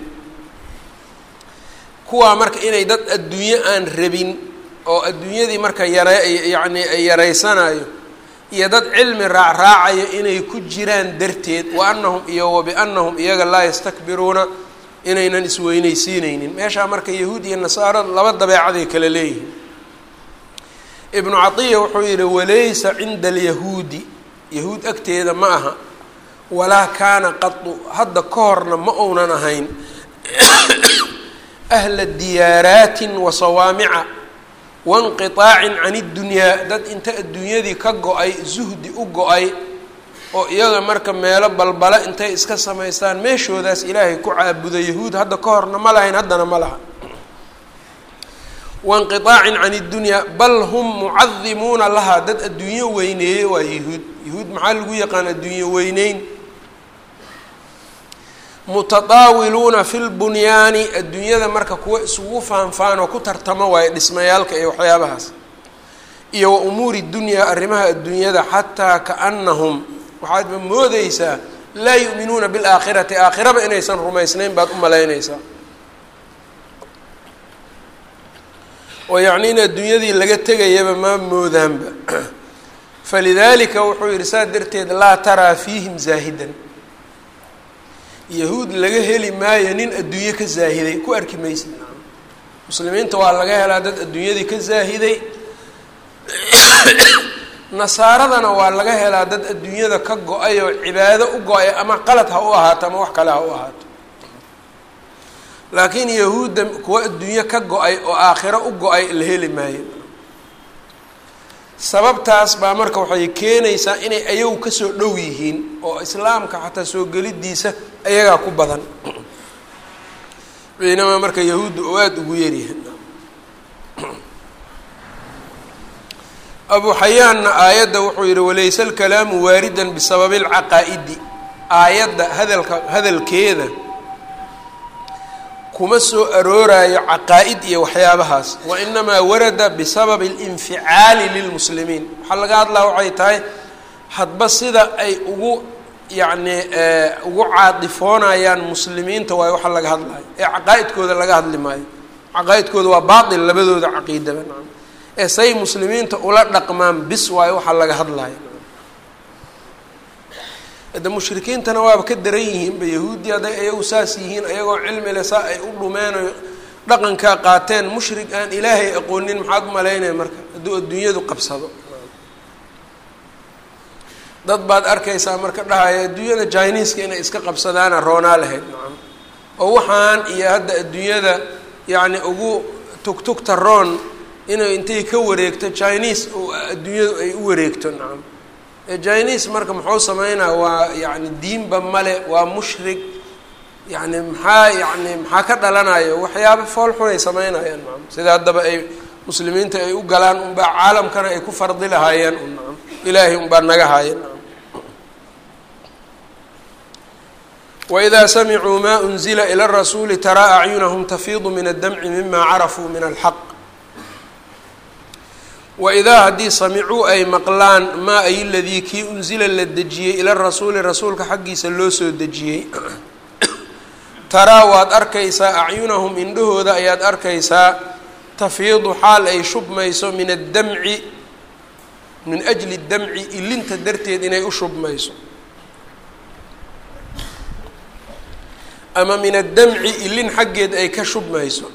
kuwaa marka inay dad adduunyo aan rabin oo adduunyadii marka yara yacni yaraysanayo iyo dad cilmi raacraacayo inay ku jiraan darteed wa anahum iyo wa biannahum iyaga laa yastakbiruuna inaynan isweynaysiineynin meeshaa marka yahuud iyo nasaaro laba dabeecaday kala leeyihiin ibnu catiya wuxuu yihi walaysa cinda alyahuudi yahuud agteeda ma aha walaa kaana qadu hadda ka horna ma uunan ahayn ahla diyaaraatin wa sawaamica wainqiطaacin can اddunyaa dad inta adduunyadii ka go-ay zuhdi u go-ay oo iyaga marka meelo balbala intay iska samaystaan meeshoodaas ilaahay ku caabuda yahuud hadda ka horna ma lahayn haddana ma laha wainqiطaacin can اddunyaa bal hum mucadimuuna lahaa dad adduunyo weyneeye waa yahuud yahuud maxaa lagu yaqaan adduunyo weyneyn mutataawiluuna fi lbunyaani adduunyada marka kuwa isugu faanfaan oo ku tartamo waayo dhismayaalka iyo waxyaabahaas iyo wa umuuri dunyaa arrimaha adduunyada xataa kaanahum waxaadba moodeysaa laa yu'minuuna bilaakhirati aakhiraba inaysan rumaysnayn baad u malaynaysaa oo yacni in adduunyadii laga tegayaba ma moodaanba falidaalika wuxuu yihi saa darteed laa taraa fiihim zaahidan yahuud laga heli maayo nin adduunye ka zaahiday ku arki maysid muslimiinta waa laga helaa dad adduunyadii ka zaahiday nasaaradana waa laga helaa dad adduunyada ka go-ay oo cibaado u go-ay ama qalad ha u ahaato ama wax kale ha u ahaato laakiin yahuudda kuwa adduunyo ka go-ay oo aakhiro u go-ay la heli maayo sababtaas baa marka waxay keenaysaa inay ayagu kasoo dhow yihiin oo islaamka xataa soo gelidiisa ayagaa ku badan baynamaa marka yahuudda oo aada ugu yaryahay abu xayaanna aayadda wuxuu yihi walayse alkalaamu waaridan bisababi alcaqaa'idi aayadda hadalka hadalkeeda kuma soo arooraayo caqaa-id iyo waxyaabahaas wa inamaa warada bisababi alinficaali lilmuslimiin waxaa laga hadlaa waxay tahay hadba sida ay ugu yacni ugu caadifoonayaan muslimiinta waayo waxa laga hadlayo ee caqaa-idkooda laga hadli maayo caqaa-idkooda waa baatil labadooda caqiidaba nacam ee say muslimiinta ula dhaqmaan bis waayo waxaa laga hadlayo hadda mushrikiintana waaba ka daran yihiinba yahuuddii hadday ayagu saas yihiin ayagoo cilmi le saa ay u dhumeen oo dhaqankaa qaateen mushrik aan ilaahay aqoonin maxaad umalaynaya marka hadduu adduunyadu qabsado dad baad arkaysaa marka dhahaya adduunyada jiniiska inay iska qabsadaana roonaa lahayd nacam oo waxaan iyo hadda adduunyada yacni ugu tugtugta roon inay intay ka wareegto jiniis adduunyadu ay u wareegto nacam jiniis marka muxuu sameynaa waa yani diinba male waa mushrik yani maxaa yani maxaa ka dhalanayo waxyaaba fool xunay sameynayaan nacam sida haddaba ay muslimiinta ay u galaan unbaa caalamkana ay ku fardi lahaayeen un nacam ilaahay unbaa naga haaya nacam wإida samicuu ma unzila ilى الrasuuli taraa acyunahum tafiidu min addamci mima carafuu min alxaq waidaa haddii samicuu ay maqlaan maa ay ladii kii unsila la dejiyey ila rasuuli rasuulka xaggiisa loo soo dejiyey taraa waad arkaysaa acyunahum indhahooda ayaad arkaysaa tafiidu xaal ay shubmayso min addamci min ajli damci ilinta darteed inay u shubmayso ama min addamci ilin xaggeed ay ka shubmayso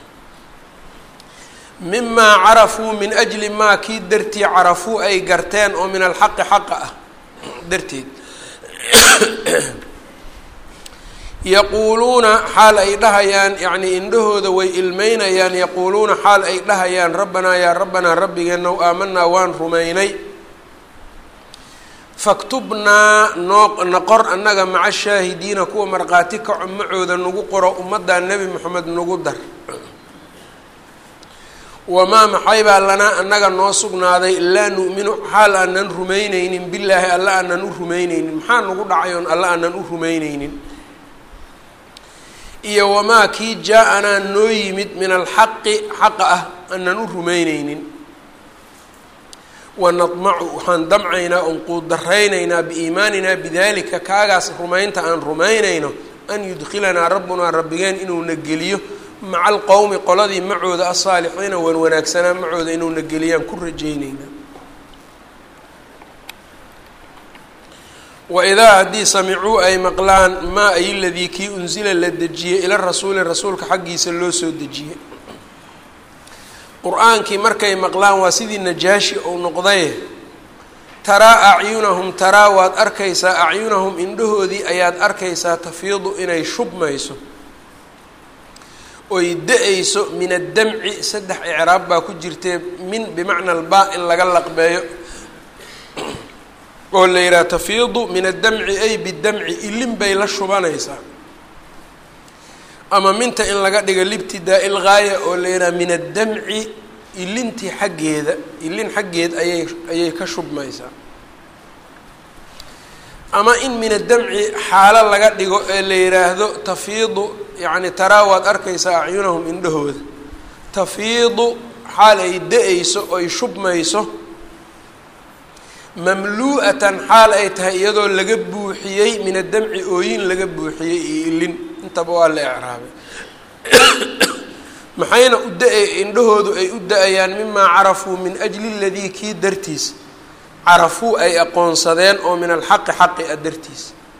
mimaa carafuu min ajli maa kii dartii carafuu ay garteen oo min alxaqi xaqa ah darteed yaquuluuna xaal ay dhahayaan yacnii indhahooda way ilmeynayaan yaquuluuna xaal ay dhahayaan rabbanaa yaa rabbanaa rabbigeenow aamanaa waan rumaynay faktubnaa noo naqor annaga maca shaahidiina kuwa markhaati kaco macooda nagu qoro ummaddaa nebi moxamed nagu dar wamaa maxay baa lanaa annaga noo sugnaaday laa nu'minu xaal aanan rumayneynin billaahi alla aanan u rumayneynin maxaa nagu dhacay oon alla aanan u rumayneynin iyo wamaa kii jaa-anaa noo yimid min alxaqi xaqa ah aanan u rumayneynin wanadmacu waxaan damcaynaa oon quudaraynaynaa biiimaaninaa bidalika kaagaas rumaynta aan rumaynayno an yudkhilanaa rabbunaa rabbigeen inuuna geliyo maca alqowmi qoladii macooda asaalixiina wan wanaagsanaa macooda inuuna geliyaan ku rajayneynaa waidaa haddii samicuu ay maqlaan maa ay ladii kii unsila la dejiyey ila rasuuli rasuulka xaggiisa loo soo dejiyey qur-aankii markay maqlaan waa sidii najaashi ou noqdaye taraa acyunahum taraa waad arkaysaa acyunahum indhahoodii ayaad arkaysaa tafiidu inay shubmayso oy da-ayso min addamci saddex icraab baa ku jirtee min bimacna albaa in laga laqbeeyo oo la yidhaha tafiidu min addamci ay bidamci ilin bay la shubanaysaa ama minta in laga dhigo libtidaa-i lgaaya oo la yidhaha min addamci ilintii xaggeeda ilin xaggeed ayay ayay ka shubmaysaa ama in min addamci xaalo laga dhigo ee la yidhaahdo tafiidu yacni taraa waad arkaysaa acyunahum indhahooda tafiidu xaal ay da-ayso oy shubmayso mamluu'atan xaal ay tahay iyadoo laga buuxiyey min addamci ooyin laga buuxiyey iyo ilin intaba waa la ecraabay maxayna u da- indhahoodu ay u da-ayaan mimaa carafuu min ajli ladii kii dartiis carafuu ay aqoonsadeen oo min alxaqi xaqi a dartiis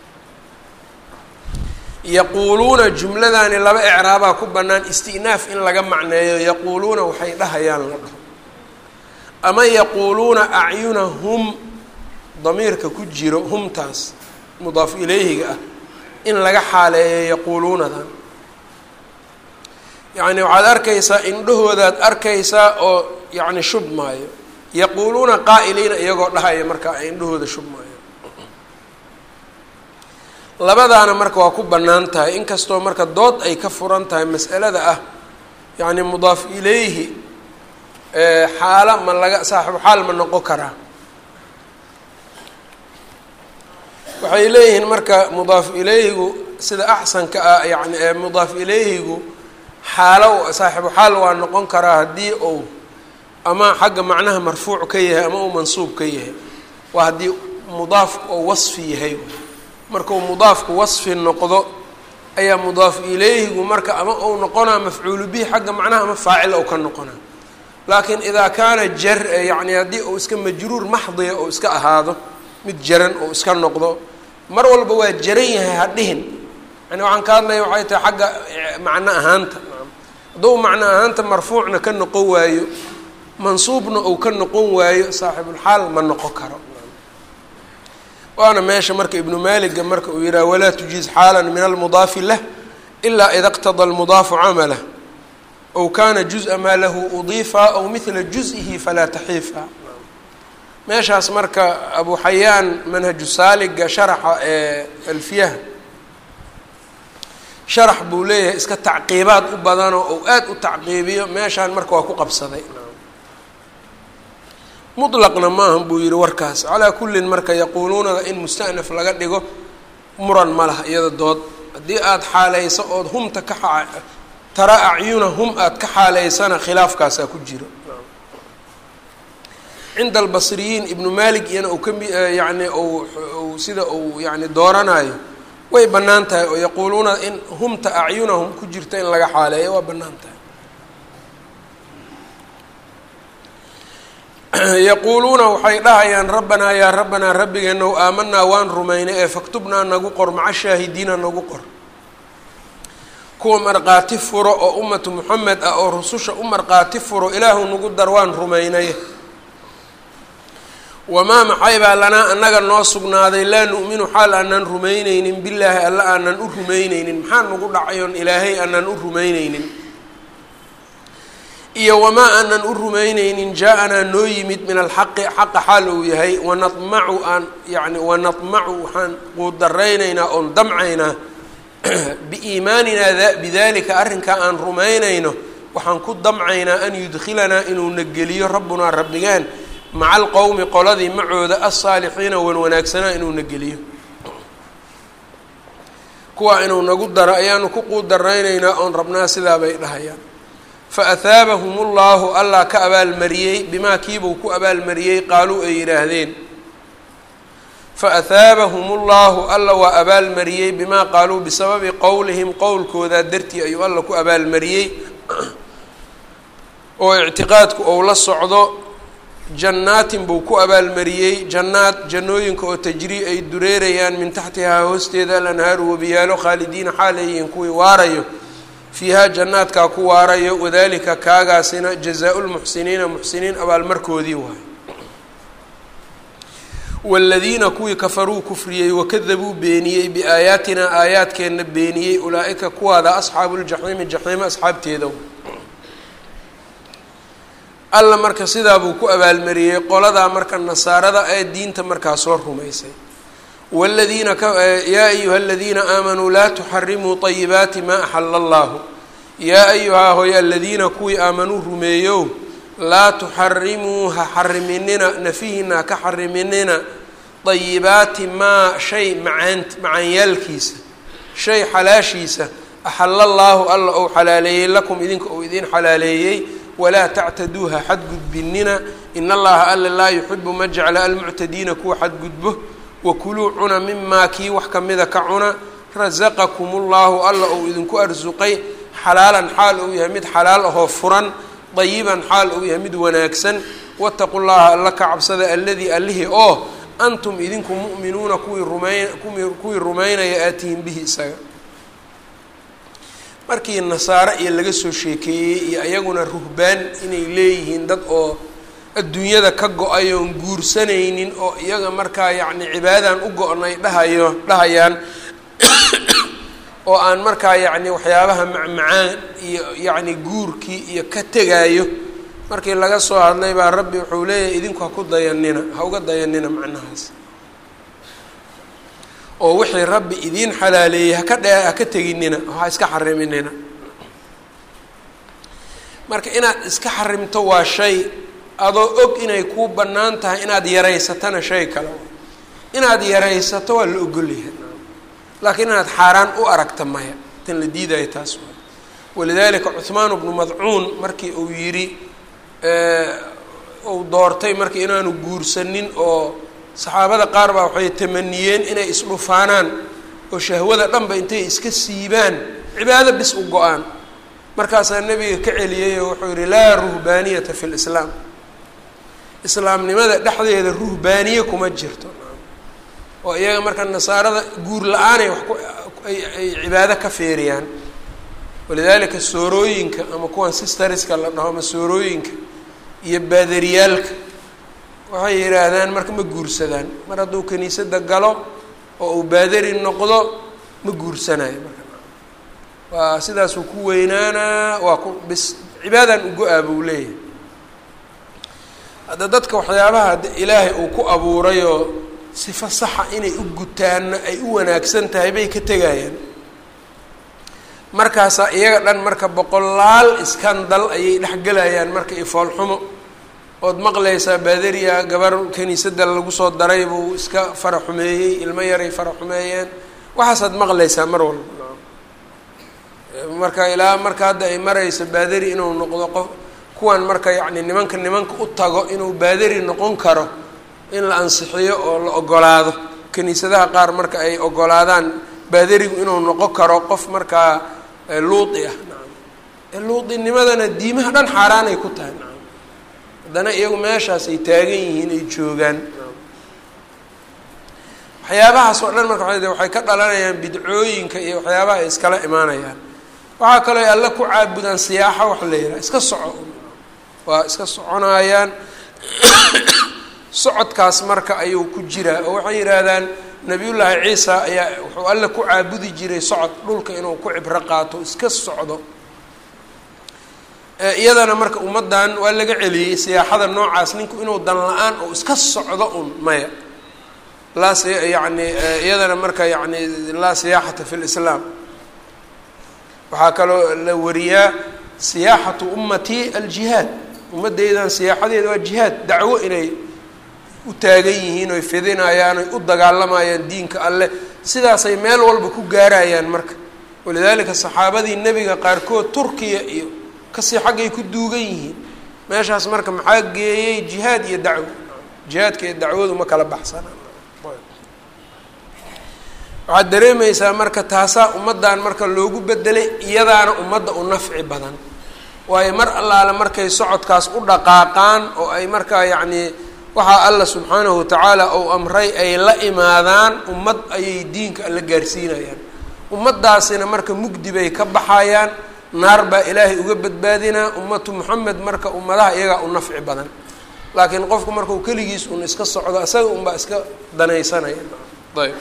yaquuluuna jumladani laba ecraabaa ku bannaan isti'naaf in laga macneeyo yaquuluuna waxay dhahayaan la dhaho ama yaquuluuna acyunahum damiirka ku jiro humtaas mudaaf ilayhiga ah in laga xaaleeyo yaquuluunadan yacni waxaad arkaysaa indhahoodaad arkaysaa oo yacni shub maayo yaquuluuna qaa'iliina iyagoo dhahaya markaa ay indhahooda shub maayo labadaana marka waa ku bannaan tahay inkastoo marka dood ay ka furan tahay mas'alada ah yacni mudaaf ilayhi xaalo ma laga saaxibu xaal ma noqon karaa waxay leeyihiin marka mudaaf ilayhigu sida axsanka ah yani mudaaf ilayhigu xaalo saaxibu xaal waa noqon karaa haddii uu ama xagga macnaha marfuuc ka yahay ama uu mansuub ka yahay waa haddii mudaafku oo wasfi yahay markuu mudaafku wasfi noqdo ayaa mudaaf ilayhigu marka ama uu noqonaa mafcuulu bihi xagga macnaha ama faacil ou ka noqonaa laakiin idaa kaana jar yani haddii uu iska majruur maxdiya ou iska ahaado mid jaran oo iska noqdo mar walba waa jaran yahay ha dhihin yani waxaan ka hadlaya waxay tahay xagga macno ahaanta hadduu macno ahaanta marfuucna ka noqon waayo mansuubna ou ka noqon waayo saaxibulxaal ma noqon karo waana meesha marka ibnu maaliga marka uu yidhaha walaa tujiiz xaalan min almudaafi lah ilaa ida qtada almudaafu camalah ow kana juز'a maa lahu udiifa aw mila juز'ihi falaa taxiifa meeshaas marka abu xayaan manhaju saaliga sharaxa ee alfiyaha sharax buu leeyahay iska tacqiibaad u badanoo ou aad u tacqiibiyo meeshaan marka waa ku qabsaday muطlaqna maaha buu yihi warkaas calaa kullin marka yaquuluunada in mustanaf laga dhigo muran ma laha iyada dood haddii aada xaaleyso ood humta ka tara acyuna hum aada ka xaaleysana khilaafkaasaa ku jiro cinda albasriyiin ibnu malik iyana uu kami yani u sida uu yani dooranayo way bannaan tahay oo yaquuluuna in humta acyunahum ku jirta in laga xaaleeyo waa bannaan tahay yaquuluuna waxay dhahayaan rabbanaa yaa rabbanaa rabbigeenow aamanaa waan rumaynay ee faktubnaa nagu qor maca shaahidiina nagu qor kuwa markhaati furo oo ummatu moxamed ah oo rususha u markhaati furo ilaahu nagu dar waan rumaynay wamaa maxay baa lanaa annaga noo sugnaaday laa nu'minu xaal aanan rumayneynin billaahi alla aanan u rumayneynin maxaa nagu dhacayoon ilaahay aanan u rumayneynin iyo wamaa aanan u rumayneynin jaa-anaa noo yimid min alxaqi xaqa xaal uu yahay wanadmacu aan yani wanadmacu waxaan quudaraynaynaa oon damcaynaa biiimaaninaa bidalika arrinkaa aan rumaynayno waxaan ku damcaynaa an yudkhilanaa inuuna geliyo rabbunaa rabbigeen maca alqowmi qoladii macooda alsaalixiina wan wanaagsanaa inuuna geliyo kuwaa inuu nagu daro ayaanu ku quudaraynaynaa oon rabnaa sidaa bay dhahayaan fa ahaabahum ullahu allah ka abaalmariyey bimaa kiibuu ku abaalmariyey qaaluu ay yidhaahdeen fa ahaabahum ullahu alla waa abaalmariyey bimaa qaaluu bisababi qowlihim qowlkoodaa dartii ayuu alla ku abaalmariyey oo ictiqaadku ou la socdo jannaatin buu ku abaalmariyey jannaad jannooyinka oo tajrii ay dureerayaan min taxtihaa hoosteeda alanhaaru wabiyaalo khaalidiina xaaleeyihiin kuwii waarayo fiihaa jannaadkaa ku waarayo wadalika kaagaasina jazaa-u lmuxsiniina muxsiniin abaalmarkoodii waayo waaladiina kuwii kafaruu kufriyey wakadabuu beeniyey biaayaatinaa aayaadkeenna beeniyey ulaa-ika kuwaada asxaabu ljaxiimi jaxiimo asxaabteeda alla marka sidaa buu ku abaalmariyey qoladaa marka nasaarada ee diinta markaa soo rumaysay wladiina yaa ayuha aladiina aamanuu laa tuxarimuu طayibaati maa axala allahu yaa ayuhaa hoy aladiina kuwii aamanuu rumeeyow laa tuxarimuu ha xariminina nafihina haka xariminina طayibaati maa shay macaant macaanyaalkiisa shay xalaashiisa axala allaahu alla ou xalaaleeyey lakum idinka ou idin xalaaleeyey walaa tactaduuha xadgudbinina in allaha alla laa yuxibu ma jecla almuctadiina kuwa xadgudbo wakuluu cuna mimaa kii wax kamida ka cuna rasaqakum ullahu alla ou idinku arsuqay xalaalan xaal uu yahay mid xalaal ahoo furan dayiban xaal uu yahay mid wanaagsan wataqu llaha alla ka cabsada alladii allihii oo antum idinku mu'minuuna kuwii rumayn kuwii rumaynaya aatihin bihi isaga markii nasaare iyo laga soo sheekeeyey iyo iyaguna ruhbaan inay leeyihiin dad oo adduunyada ka go-ay oon guursanaynin oo iyaga markaa yacni cibaadadan u go-nay dhahayo dhahayaan oo aan markaa yacni waxyaabaha macmacaan iyo yacni guurkii iyo ka tegaayo markii laga soo hadlay baa rabbi wuxuu leeyahay idinku ha ku dayanina ha uga dayanina macnahaas oo wixii rabbi idiin xalaaleeyey haka dhe haka teginina ha iska xariminina marka inaad iska xarimto waa shay adoo og inay kuu bannaan tahay inaad yaraysatana shay kale inaad yaraysato waa la ogolyahay laakiin inaad xaaraan u aragta maya tan la diidayo taas waa walidaalika cuhmaan bnu madcuun markii uu yidhi uu doortay marka inaanu guursanin oo saxaabada qaar baa waxay tamaniyeen inay isdhufaanaan oo shahwada dhanba intay iska siibaan cibaado bis u go-aan markaasaa nebiga ka celiyey oo wuxuu yihi laa ruhbaaniyata fi lislaam islaamnimada dhexdeeda ruhbaaniye kuma jirto oo iyaga marka nasaarada guur la-aanay wax ku ay ay cibaado ka feeriyaan walidaalika soorooyinka ama kuwan sistariska la dhaho ama soorooyinka iyo baadariyaalka waxay yidhaahdaan marka ma guursadaan mar hadduu kiniisada galo oo uu baadari noqdo ma guursanayo marka waa sidaasuu ku weynaanaa waa ku bis cibaadaan ugo-aa buu leeyahay hadda dadka waxyaabaha hadda ilaahay uu ku abuurayoo sifo saxa inay u gutaanna ay u wanaagsan tahay bay ka tegayaan markaasaa iyaga dhan marka boqolaal iskandal ayay dhexgelayaan marka ifoolxumo ood maqlaysaa baadariya gabar kiniisada lagu soo daray buu iska fara xumeeyey ilmo yaray fara xumeeyeen waxaasaad maqlaysaa mar walba marka ilaa marka hadda ay marayso baadari inuu noqdo qof kuwan marka yacni nimanka nimanka u tago inuu baadari noqon karo in la ansixiyo oo la ogolaado kiniisadaha qaar marka ay ogolaadaan baadarigu inuu noqon karo qof markaa luudi ah nacam luudinimadana diimaha dhan xaaraanay ku tahay nacam haddana iyagu meeshaas ay taagan yihiin ay joogaan waxyaabahaas oo dhan marka waxay ka dhalanayaan bidcooyinka iyo waxyaabaha ay iskala imaanayaan waxaa kaloo ay alle ku caabudaan siyaaxa wax la yidhaha iska soco waa iska soconayaan socodkaas marka ayuu ku jiraa oo waxay yidhaahdaan nabiyullaahi ciisa ayaa wuxuu alle ku caabudi jiray socod dhulka inuu ku cibro qaato iska socdo iyadana marka ummaddan waa laga celiyey siyaaxada noocaas ninku inuu dan la-aan oo iska socdo un maya laa s yani iyadana marka yani laa siyaaxata fi lislaam waxaa kaloo la wariyaa siyaaxatu ummatii aljihaad ummadeydan siyaaxadeeda waa jihaad dacwo inay u taagan yihiin oy fidinayaan oy u dagaalamayaan diinka alleh sidaasay meel walba ku gaarayaan marka walidaalika saxaabadii nebiga qaarkood turkiya iyo kasii xaggay ku duugan yihiin meeshaas marka maxaa geeyey jihaad iyo dacwo jihaadka iyo dacwadu ma kala baxsana waxaad dareemaysaa marka taasaa ummaddan marka loogu bedelay iyadaana ummadda u nafci badan waayo mar allaale markay socodkaas u dhaqaaqaan oo ay markaa yacnii waxaa alla subxaanahu watacaala ou amray ay la imaadaan ummad ayay diinka alla gaarsiinayaan ummaddaasina marka mugdi bay ka baxayaan naar baa ilaahay uga badbaadinaa ummatu moxamed marka ummadaha iyagaa u nafci badan laakiin qofku markau keligiis un iska socdo isaga unbaa iska danaysanaya ayb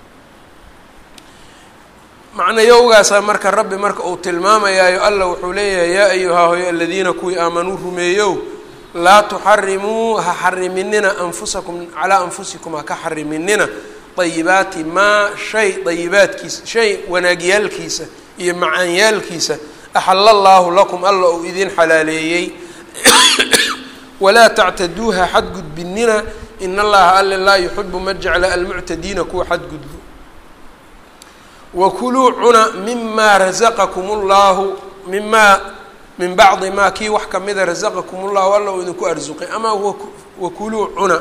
macnayowgaasaa marka rabbi marka uu tilmaamayaayo alla wuxuu leeyahay yaa ayuhaa hoy aladiina kuwii aamanuu rumeeyow laa tuxarimuu ha xariminina anfusakum calaa anfusikum ha ka xariminina dayibaati maa shay dayibaadkiisa shay wanaagyaalkiisa iyo macaanyaalkiisa axala allaahu lakum alla uu idin xalaaleeyey walaa tactaduuha xadgudbinina in allaha alle laa yuxibu ma jecla almuctadiina kuwa xadgudbo wakuluu cuna mimaa rasaqakum اllahu mimaa min bacdi maa kii wax kamida rasaqakum ullahu alla uu idinku arsuqay ama wakuluu cuna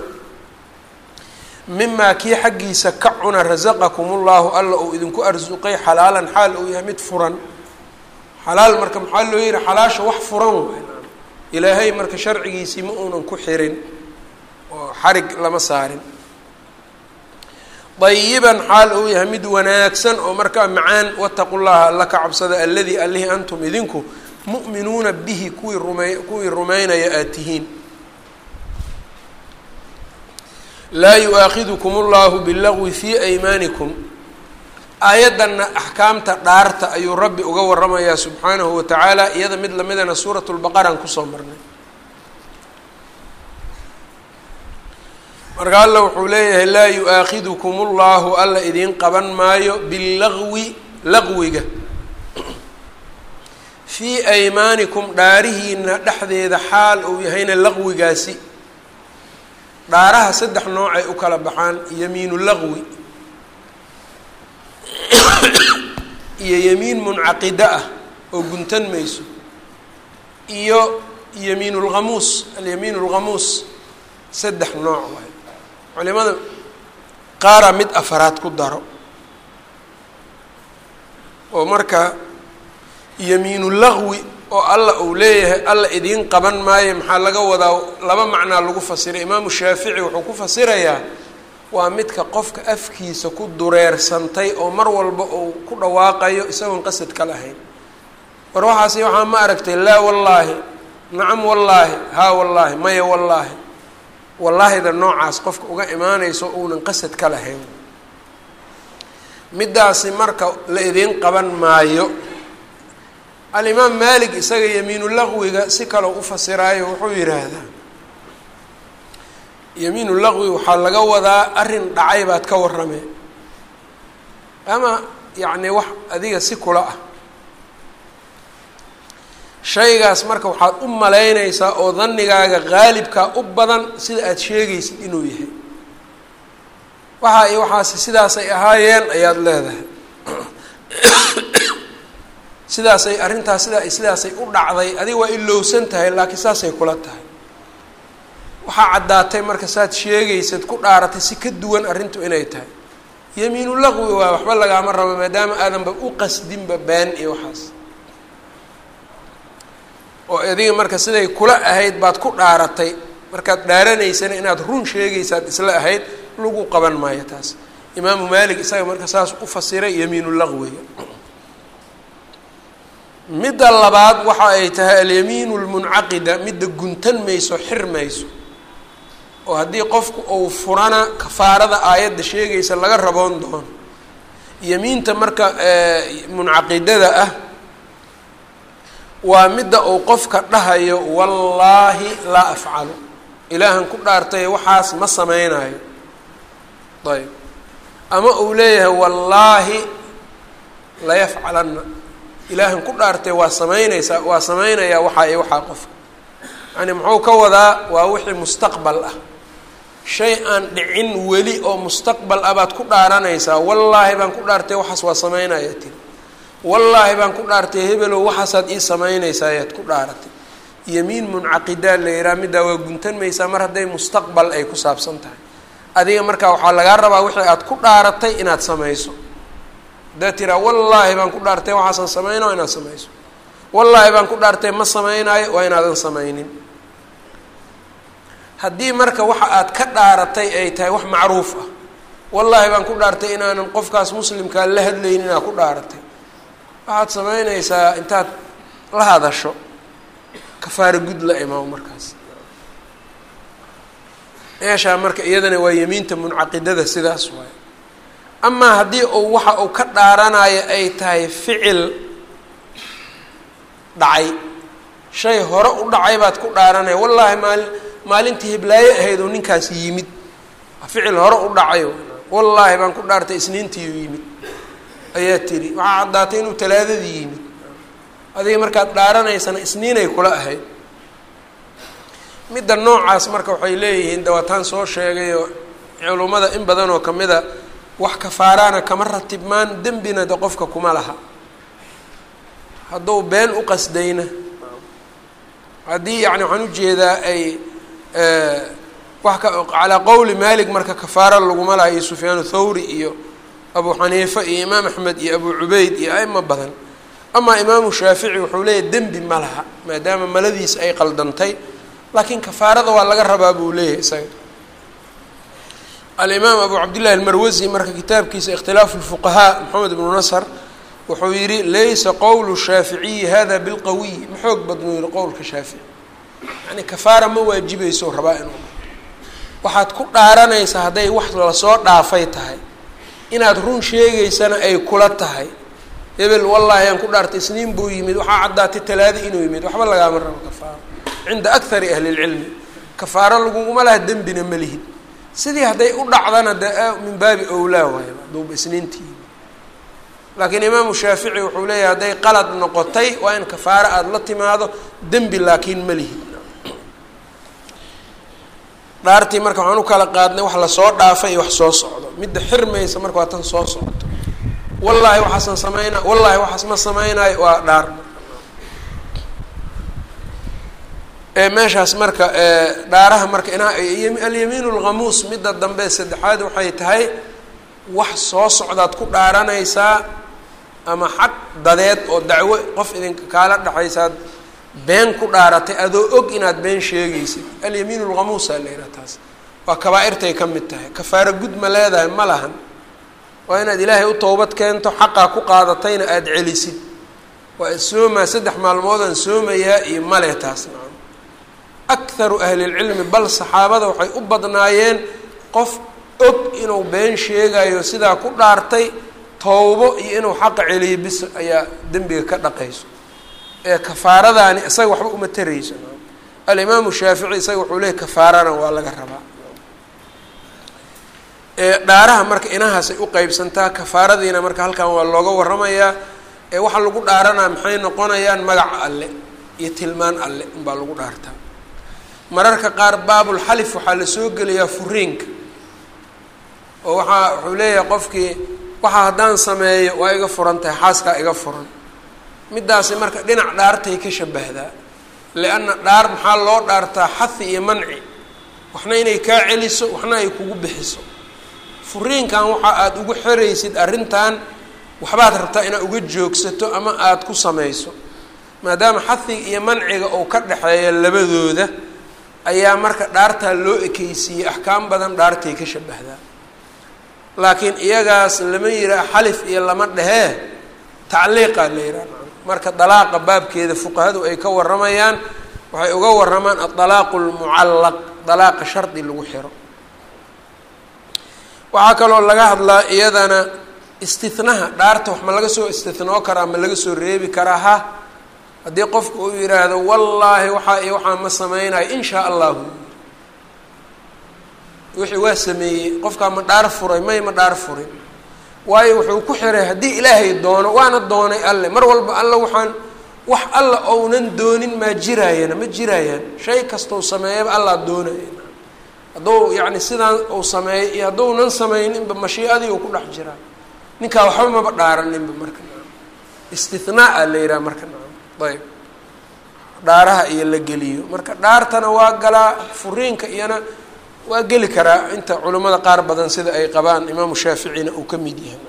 mimaa kii xaggiisa ka cuna rasaqakum ullahu alla uu idinku arsuqay xalaalan xaal uu yahay mid furan xalaal marka maxaa loo yihi xalaasha wax furan waay ilaahay marka sharcigiisii ma uunan ku xirin oo xarig lama saarin dayiban xaal uu yahay mid wanaagsan oo markaa macaan wataqu llaha alla ka cabsada aladii allihii antum idinku mu'minuuna bihi kuwii rumey kuwii rumaynaya aad tihiin laa yu-aakhidukum allahu bilagwi fii aymaanikum aayaddanna axkaamta dhaarta ayuu rabbi uga waramayaa subxaanahu wa tacaala iyada mid lamidana suurat lbaqaraan kusoo marnay marka alla wuxuu leeyahay laa yu-aakhidukum ullahu alla idiin qaban maayo billagwi laqwiga fii aymaanikum dhaarihiina dhexdeeda xaal uu yahayna laqwigaasi dhaaraha saddex noocay u kala baxaan yamiinu laqwi iyo yamiin muncaqida ah oo guntan mayso iyo yamiin lghamuus alyamiin lghamuus saddex nooc waay culimada qaaraa mid afaraad ku daro oo marka yamiinu laqwi oo alla uu leeyahay alla idiin qaban maayo maxaa laga wadaa laba macnaa lagu fasiray imaamu shaafici wuxuu ku fasirayaa waa midka qofka afkiisa ku dureersantay oo mar walba uu ku dhawaaqayo isagoon qasad ka lahayn war waxaasi waxaa ma aragtay laa wallaahi nacam wallaahi haa wallaahi maya wallaahi wallaahida noocaas qofka uga imaanayso uunan qasad ka lahayn middaasi marka la idiin qaban maayo alimaam maalik isaga yamiinu laqwiga si kaloo u fasiraayo wuxuu yidhaahdaa yamiinu laqwi waxaa laga wadaa arrin dhacay baad ka warramee ama yacni wax adiga si kula ah shaygaas marka waxaad u malaynaysaa oo danigaaga qaalibkaa u badan sida aada sheegaysid inuu yahay waxa iyo waxaasi sidaasay ahaayeen ayaad leedahay sidaasay arrintaas sida sidaasay u dhacday adiga waa ilowsan tahay laakiin saasay kula tahay waxaa caddaatay marka saad sheegaysad ku dhaaratay si ka duwan arrintu inay tahay yamiinu laqwi waa waxba lagaama rabo maadaama aadanba u qasdinba been iyo waxaas oo adiga marka siday kula ahayd baad ku dhaaratay markaad dhaaranaysana inaad run sheegaysaad isla ahayd lagu qaban maayo taas imaamu maalik isaga marka saas u fasiray yamiinu laqwiga midda labaad waxa ay tahay alyamiinu lmuncaqida midda guntan mayso xir mayso oo haddii qofku uu furana kafaarada aayadda sheegaysa laga raboon doono yamiinta marka muncaqidada ah waa midda uu qofka dhahayo wallaahi laa afcalu ilaahan ku dhaartay waxaas ma samaynayo ayb ama uu leeyahay wallaahi layafcalanna ilaahan ku dhaartay waa samaynaysaa waa samaynayaa waxaa iyo waxaa qofka yani muxuu ka wadaa waa wixii mustaqbal ah shay aan dhicin weli oo mustaqbal ah baad ku dhaaranaysaa wallaahi baan ku dhaartay waxaas waa samaynaya tiri wallaahi baan ku dhaartay hebelow waxaasaad ii samaynaysaa ayaad ku dhaaratay yamiin muncaqidaa la yihaha middaa waa guntan maysaa mar hadday mustaqbal ay ku saabsan tahay adiga markaa waxaa lagaa rabaa wixii aad ku dhaaratay inaad samayso haddaad tiraa wallaahi baan ku dhaartay waxaasan samayna waa inaad samayso wallaahi baan ku dhaartay ma samaynayo waa inaadan samaynin haddii marka waxa aad ka dhaaratay ay tahay wax macruuf ah wallaahi baan ku dhaartay inaanan qofkaas muslimkaa la hadlaynin inaad ku dhaaratay waxaad samaynaysaa intaad la hadasho kafaaro gud la imaamo markaas meeshaa marka iyadana waa yamiinta muncaqidada sidaas waaye amaa haddii uu waxa uu ka dhaaranayo ay tahay ficil dhacay shay hore u dhacay baad ku dhaaranaya wallaahi maali maalintii hiblaayo ahayd oo ninkaas yimid ficil hore u dhacayo wallaahi baan ku dhaartay isniintiiu yimid ayaa tiri waxaa caddaatay inuu talaadadii yimid adiga markaad dhaaranaysana isniinay kula ahayd midda noocaas marka waxay leeyihiin dawataan soo sheegayoo culummada in badan oo kamida wax kafaaraana kama ratibmaan dembina de qofka kuma laha hadduu been u qasdayna haddii yani waxaan ujeedaa ay wax ka calaa qowli malik marka kafaara laguma laha iyo sufyaan thawri iyo abu xaniifa iyo imaam axmed iyo abu cubeyd iyo aimo badan amaa imaamu shaafici wuxuu leeyahy dembi ma laha maadaama maladiisa ay qaldantay laakiin kafaarada waa laga rabaa buu leeyahay isaga alimaam abu cabdillahi almarwasi marka kitaabkiisa ikhtilaafu lfuqahaa maxamed ibnu nasr wuxuu yihi laysa qowlu shaaficiyi hada bilqawiy ma xoog badnuu yihi qowlka shaafici yani kafaara ma waajibayso rabaa inuu waxaad ku dhaaranaysaa hadday wax lasoo dhaafay tahay inaad run sheegaysana ay kula tahay hebel wallaahi aan ku dhaartay isniin buu yimid waxaa caddaatay talaada inuu yimid waxba lagaama rabo kafaaro cinda akari ahli lcilmi kafaaro laguguma laha dembina ma lihid sidii hadday u dhacdana de min baabi owlaa waay haduuba isniintii yimid laakiin imaamu shaafici wuxuu leeyahay hadday qalad noqotay waa in kafaaro aada la timaado dembi laakiin ma lihid dhaartii marka waxaan u kala qaadnay wax lasoo dhaafay iyo wax soo socdo midda xirmaysa marka waa tan soo socto wallaahi waxaasan samayna wallaahi waxaas ma samaynayo waa dhaar meeshaas marka dhaaraha marka ina alyamiin lghamuus midda dambe saddexaad waxay tahay wax soo socdaad ku dhaaranaysaa ama xaq dadeed oo dacwo qof idinka kaala dhexaysaad been ku dhaaratay adoo og inaad been sheegaysid alyamiin lghamuusa la yidhaha taas waa kabaa-irtay ka mid tahay kafaaro gud ma leedahay ma lahan waa inaad ilaahay u towbad keento xaqaa ku qaadatayna aada celisid waa soomaa saddex maalmoodaan soomayaa iyo male taas nacam akharu ahlilcilmi bal saxaabada waxay u badnaayeen qof og inuu been sheegayo sidaa ku dhaartay towbo iyo inuu xaqa celiyo bis ayaa dembiga ka dhaqayso ee kafaaradaani isaga waxba uma tarayso alimaamu shaafici isaga wuxuu leeyay kafaarana waa laga rabaa dhaaraha marka inahaasay u qeybsantaa kafaaradiina marka halkan waa looga waramayaa ee waxaa lagu dhaaranaa maxay noqonayaan magaca alle iyo tilmaan alle unbaa lagu dhaartaa mararka qaar baabulxalif waxaa la soo gelayaa furiinka oo waxaa wuxuu leeyahay qofkii waxa haddaan sameeyo waa iga furan tahay xaaskaa iga furan middaasi marka dhinac dhaartay ka shabahdaa lianna dhaar maxaa loo dhaartaa xahi iyo manci waxna inay kaa celiso waxna ay kugu bixiso furiinkan waxa aada ugu xeraysid arrintan waxbaad rabtaa inaad uga joogsato ama aada ku samayso maadaama xahiga iyo manciga uu ka dhexeeya labadooda ayaa marka dhaartaa loo ekeysiiyey axkaam badan dhaartay ka shabahdaa laakiin iyagaas lama yihaa xalif iyo lama dhehee tacliiqaa la yihaha marka dalaaqa baabkeeda fuqahadu ay ka waramayaan waxay uga waramaan adalaaqu lmucallaq dalaaqa shardi lagu xiro waxaa kaloo laga hadlaa iyadana istinaha dhaarta wax ma laga soo istinoo karaa ma laga soo reebi karaa ha haddii qofku uu yihaahdo wallaahi waxaa iyo waxaa ma sameynayo in shaa allahu wixii waa sameeyey qofkaa ma dhaar furay may ma dhaar furin waayo wuxuu ku xiray haddii ilaahay doono waana doonay alle mar walba alle waxaan wax alla ounan doonin maa jiraayana ma jiraayaan shay kastau sameeyaba allaa doonaya hadduu yacni sidaan uu sameeyay iyo hadduunan sameyninba mashiicadii uu ku dhex jiraa ninkaa waxba maba dhaaraninba marka naam istinaa la yihaha marka naam ayb dhaaraha iyo la geliyo marka dhaartana waa galaa furiinka iyona waa geli karaa inta culimmada qaar badan sida ay qabaan imaamu shaaficina uu ka mid yahay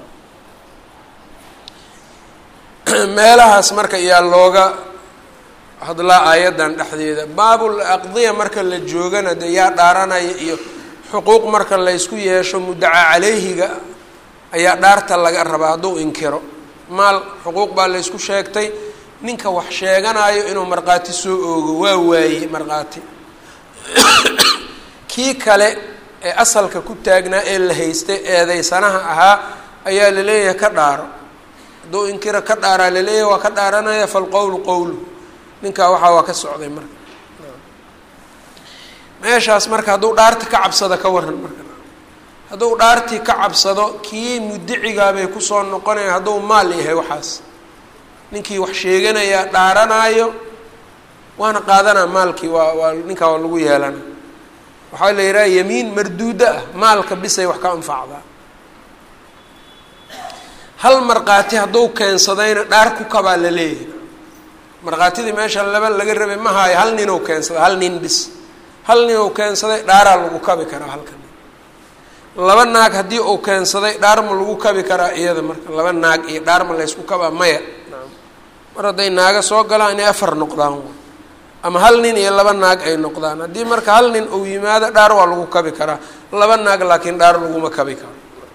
meelahaas marka iyaa looga hadlaa aayaddan dhexdeeda baabul aqdiya marka la joogana dee yaa dhaaranaya iyo xuquuq marka laysku yeesho muddaca caleyhiga ayaa dhaarta laga rabaa hadduu inkiro maal xuquuq baa laysku sheegtay ninka wax sheeganayo inuu markhaati soo oogo waa waaye markhaati kii kale ee asalka ku taagnaa ee la haystay eedeysanaha ahaa ayaa laleeyahay ka dhaaro hadduu inkiro ka dhaaraa laleeyahay waa ka dhaaranaya falqowlu qowlu ninkaa waxaa waa ka socday marka meeshaas marka hadduu dhaarti ka cabsado ka waran marka hadduu dhaartii ka cabsado kii mudicigaabay kusoo noqonaya hadduu maal yahay waxaas ninkii wax sheeganayaa dhaaranaayo waana qaadanaa maalkii waa waa ninkaa waa lagu yeelana waxaa la yidhaha yamiin marduudo ah maalka bisay wax ka anfacdaa hal markhaati hadduu keensadayna dhaar ku kabaa la leeyahay markhaatidii meesha laba laga rabay ma haayo hal nin ou keensaday hal nin bis hal nin ou keensaday dhaaraa lagu kabi karaa halka nin laba naag haddii uu keensaday dhaar ma lagu kabi karaa iyada marka laba naag iyo dhaar ma laysku kabaa maya mar hadday naaga soo galaan inay afar noqdaan ama hal nin iyo laba naag ay noqdaan haddii marka hal nin uu yimaado dhaar waa lagu kabi karaa laba naag laakiin dhaar laguma kabi karo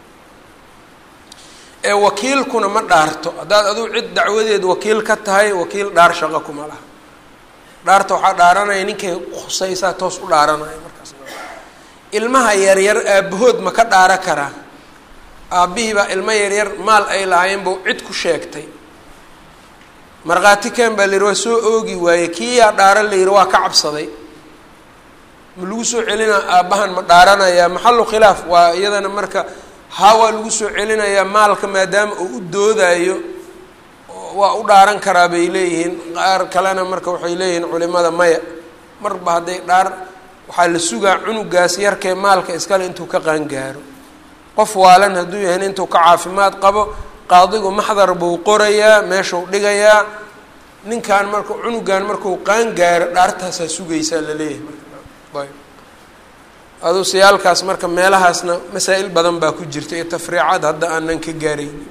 ee wakiilkuna ma dhaarto haddaad aduu cid dacwadeed wakiil ka tahay wakiil dhaar shaqo kuma laha dhaarta waxaa dhaaranaya ninkay khusaysaa toos u dhaaranaya markaas ilmaha yaryar aabahood ma ka dhaara karaa aabbihii baa ilmo yaryar maal ay lahaayeen buu cid ku sheegtay markhaati ken baa la yihi waa soo oogi waaye kii yaa dhaara la yihi waa ka cabsaday ma lagu soo celinaa aabbahan ma dhaaranayaa maxalu khilaaf waa iyadana marka haa waa lagu soo celinayaa maalka maadaama uu u doodayo waa u dhaaran karaa bay leeyihiin qaar kalena marka waxay leeyihiin culimada maya marba hadday dhaar waxaa la sugaa cunugaas yarkee maalka iskale intuu ka qaangaaro qof waalan hadduu yahay intuu ka caafimaad qabo qaadigu maxdar buu qorayaa meeshuu dhigayaa ninkan marka cunugan markuu qaangaaro dhaartaasaa sugaysaa la leeyahay marka ayb aduu siyaalkaas marka meelahaasna masaa-il badan baa ku jirta iyo tafriicad hadda aanan ka gaaraynin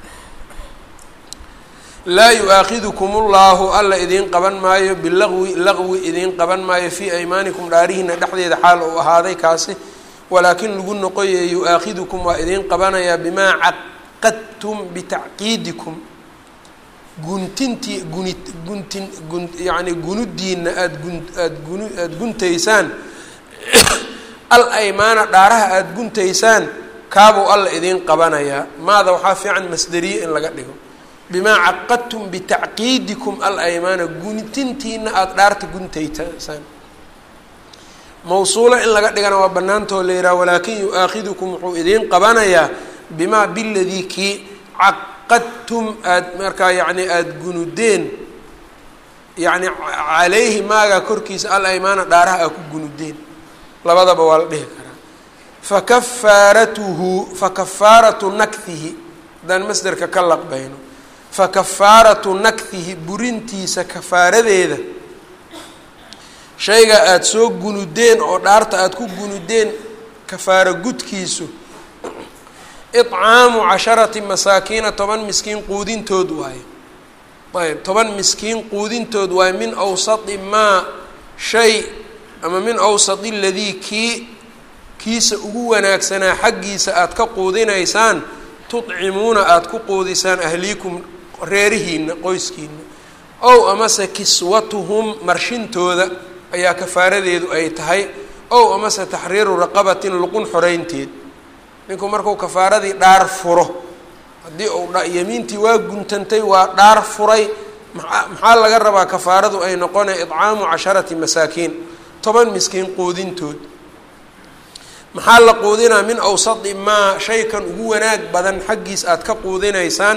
laa yu-aakhidukum ullahu alla idiin qaban maayo bilaqwi laqwi idiin qaban maayo fii aymaanikum dhaarihiina dhexdeeda xaal uu ahaaday kaasi walaakin lagu noqoye yu-aakhidukum waa idiin qabanayaa bimaa caqadtum bitacqiidikum guntintii guni guntin gun yacni gunudiina aada gun aada gunu aada guntaysaan al aymaana dhaaraha aada guntaysaan kaabuu alla idiin qabanayaa maada waxaa fiican masderiye in laga dhigo bimaa caqadtum bitacqiidikum al aymaana guntintiina aada dhaarta guntaytasaan mawsuulo in laga dhigana waa banaantoo la yihaha walaakin yu-aakhidukum wuxuu idiin qabanayaa bimaa biladii kii caqadtum aada markaa yacni aada gunudeen yacni calayhi maagaa korkiisa al aymaana dhaaraha aa ku gunudeen labadaba waa la dhihi karaa fakafaaratuhu fakafaaratu nakhihi haddaan masderka ka laqbayno fakafaaratu nakhihi burintiisa kafaaradeeda shayga aada soo gunudeen oo dhaarta aada ku gunudeen kafaaro gudkiisu icaamu casharati masaakiina toban miskiin quudintood waaye ayb toban miskiin quudintood waaye min awsati maa shay ama min awsati ladii kii kiisa ugu wanaagsanaa xaggiisa aada ka quudinaysaan tudcimuuna aada ku quudisaan ahliikum reerihiina qoyskiina ow amase kiswatuhum marshintooda ayaa kafaaradeedu ay tahay ow amase taxriiru raqabatin luqun xoreynteed ninku markuu kafaaradii dhaar furo haddii uu yamiintii waa guntantay waa dhaar furay maa maxaa laga rabaa kafaaradu ay noqonay idcaamu casharati masaakiin toban miskiin quudintood maxaa la quudinaa min awsati maa shaykan ugu wanaag badan xaggiis aada ka quudinaysaan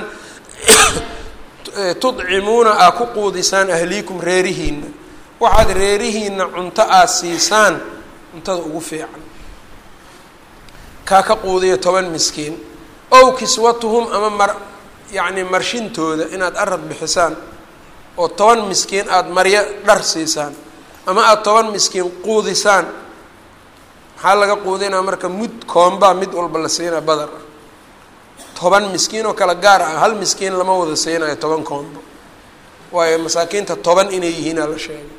tudcimuuna aad ku quudisaan ahliikum reerihiina waxaad reerihiina cunto aada siisaan cuntada ugu fiican kaa ka quudiya toban miskiin ow kiswatuhum ama mar yacni marshintooda inaad arad bixisaan oo toban miskiin aada maryo dhar siisaan ama aada toban miskiin quudisaan maxaa laga quudinaa marka mud koombaa mid walba la siinaa badar ah toban miskiin oo kale gaar ah hal miskiin lama wada siinayo toban koombo waayo masaakiinta toban inay yihiinaa la sheegay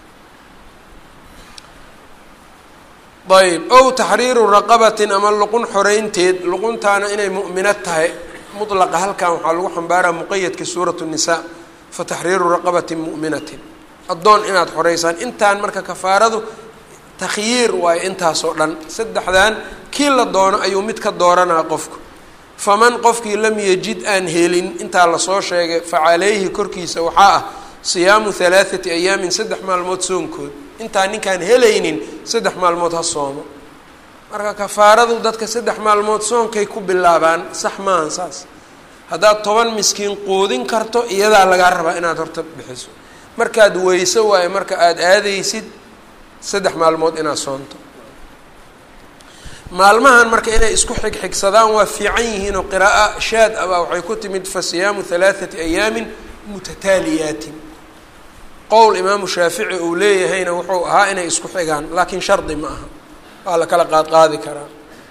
ayb ow taxriiru raqabatin ama luqun xoreynteed luquntaana inay mu'minad tahay mutlaqa halkan waxaa lagu xambaaraa muqayadka suuratu nisaa fa taxriiru raqabatin mu'minatin addoon inaad xoreysaan intaan marka kafaaradu takhyiir waayo intaasoo dhan saddexdan kii la doono ayuu mid ka dooranaa qofku faman qofkii lam yajid aan helin intaa lasoo sheegay fa calayhi korkiisa waxaa ah siyaamu halaathati ayaamin saddex maalmood soonkood intaan ninkaan helaynin saddex maalmood ha soomo marka kafaaradu dadka saddex maalmood soonkay ku bilaabaan sax maahan saas haddaad toban miskiin quudin karto iyadaa lagaa rabaa inaad horta bixiso markaad weyso waayo marka aada aadaysid saddex maalmood inaad soonto maalmahan marka inay isku xigxigsadaan waa fiican yihiin oo qiraaa shaad abaa waxay ku timid fa siyaamu halaathati ayaamin mutataaliyaatin qowl imaamu shaafici uu leeyahayna wuxuu ahaa inay isku xigaan laakiin shardi ma aha waa la kala qaad qaadi karaa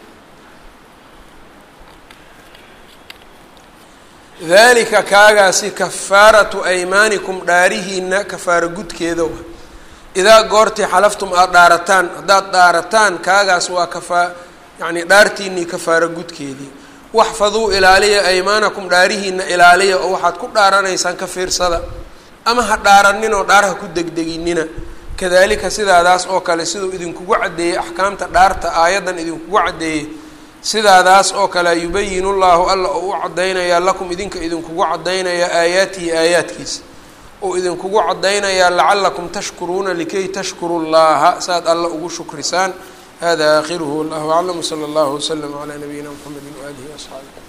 dalika kaagaasi kafaaratu aymaanikum dhaarihiina kafaaro gudkeeda wa idaa goortii xalaftum aada dhaarataan haddaad dhaarataan kaagaas waa kafaa yacni dhaartiinii kafaaro gudkeedii waxfaduu ilaaliya aymaanakum dhaarihiina ilaaliya oo waxaad ku dhaaranaysaan ka fiirsada ama ha dhaaranin oo dhaar ha ku degdeginina kadalika sidaadaas oo kale siduu idinkugu caddeeyey axkaamta dhaarta aayaddan idinkugu caddeeyey sidaadaas oo kale yubayinu llaahu alla oo u caddaynayaa lakum idinka idinkugu caddaynayaa aayaatihi aayaadkiisa oo idinkugu caddaynayaa lacalakum tashkuruuna likay tashkuru llaha saad alla ugu shukrisaan hada aakhiruhu wallahu aclam wsala allahu waslama calaa nabiyina mxamedi waaalihi waasxaabi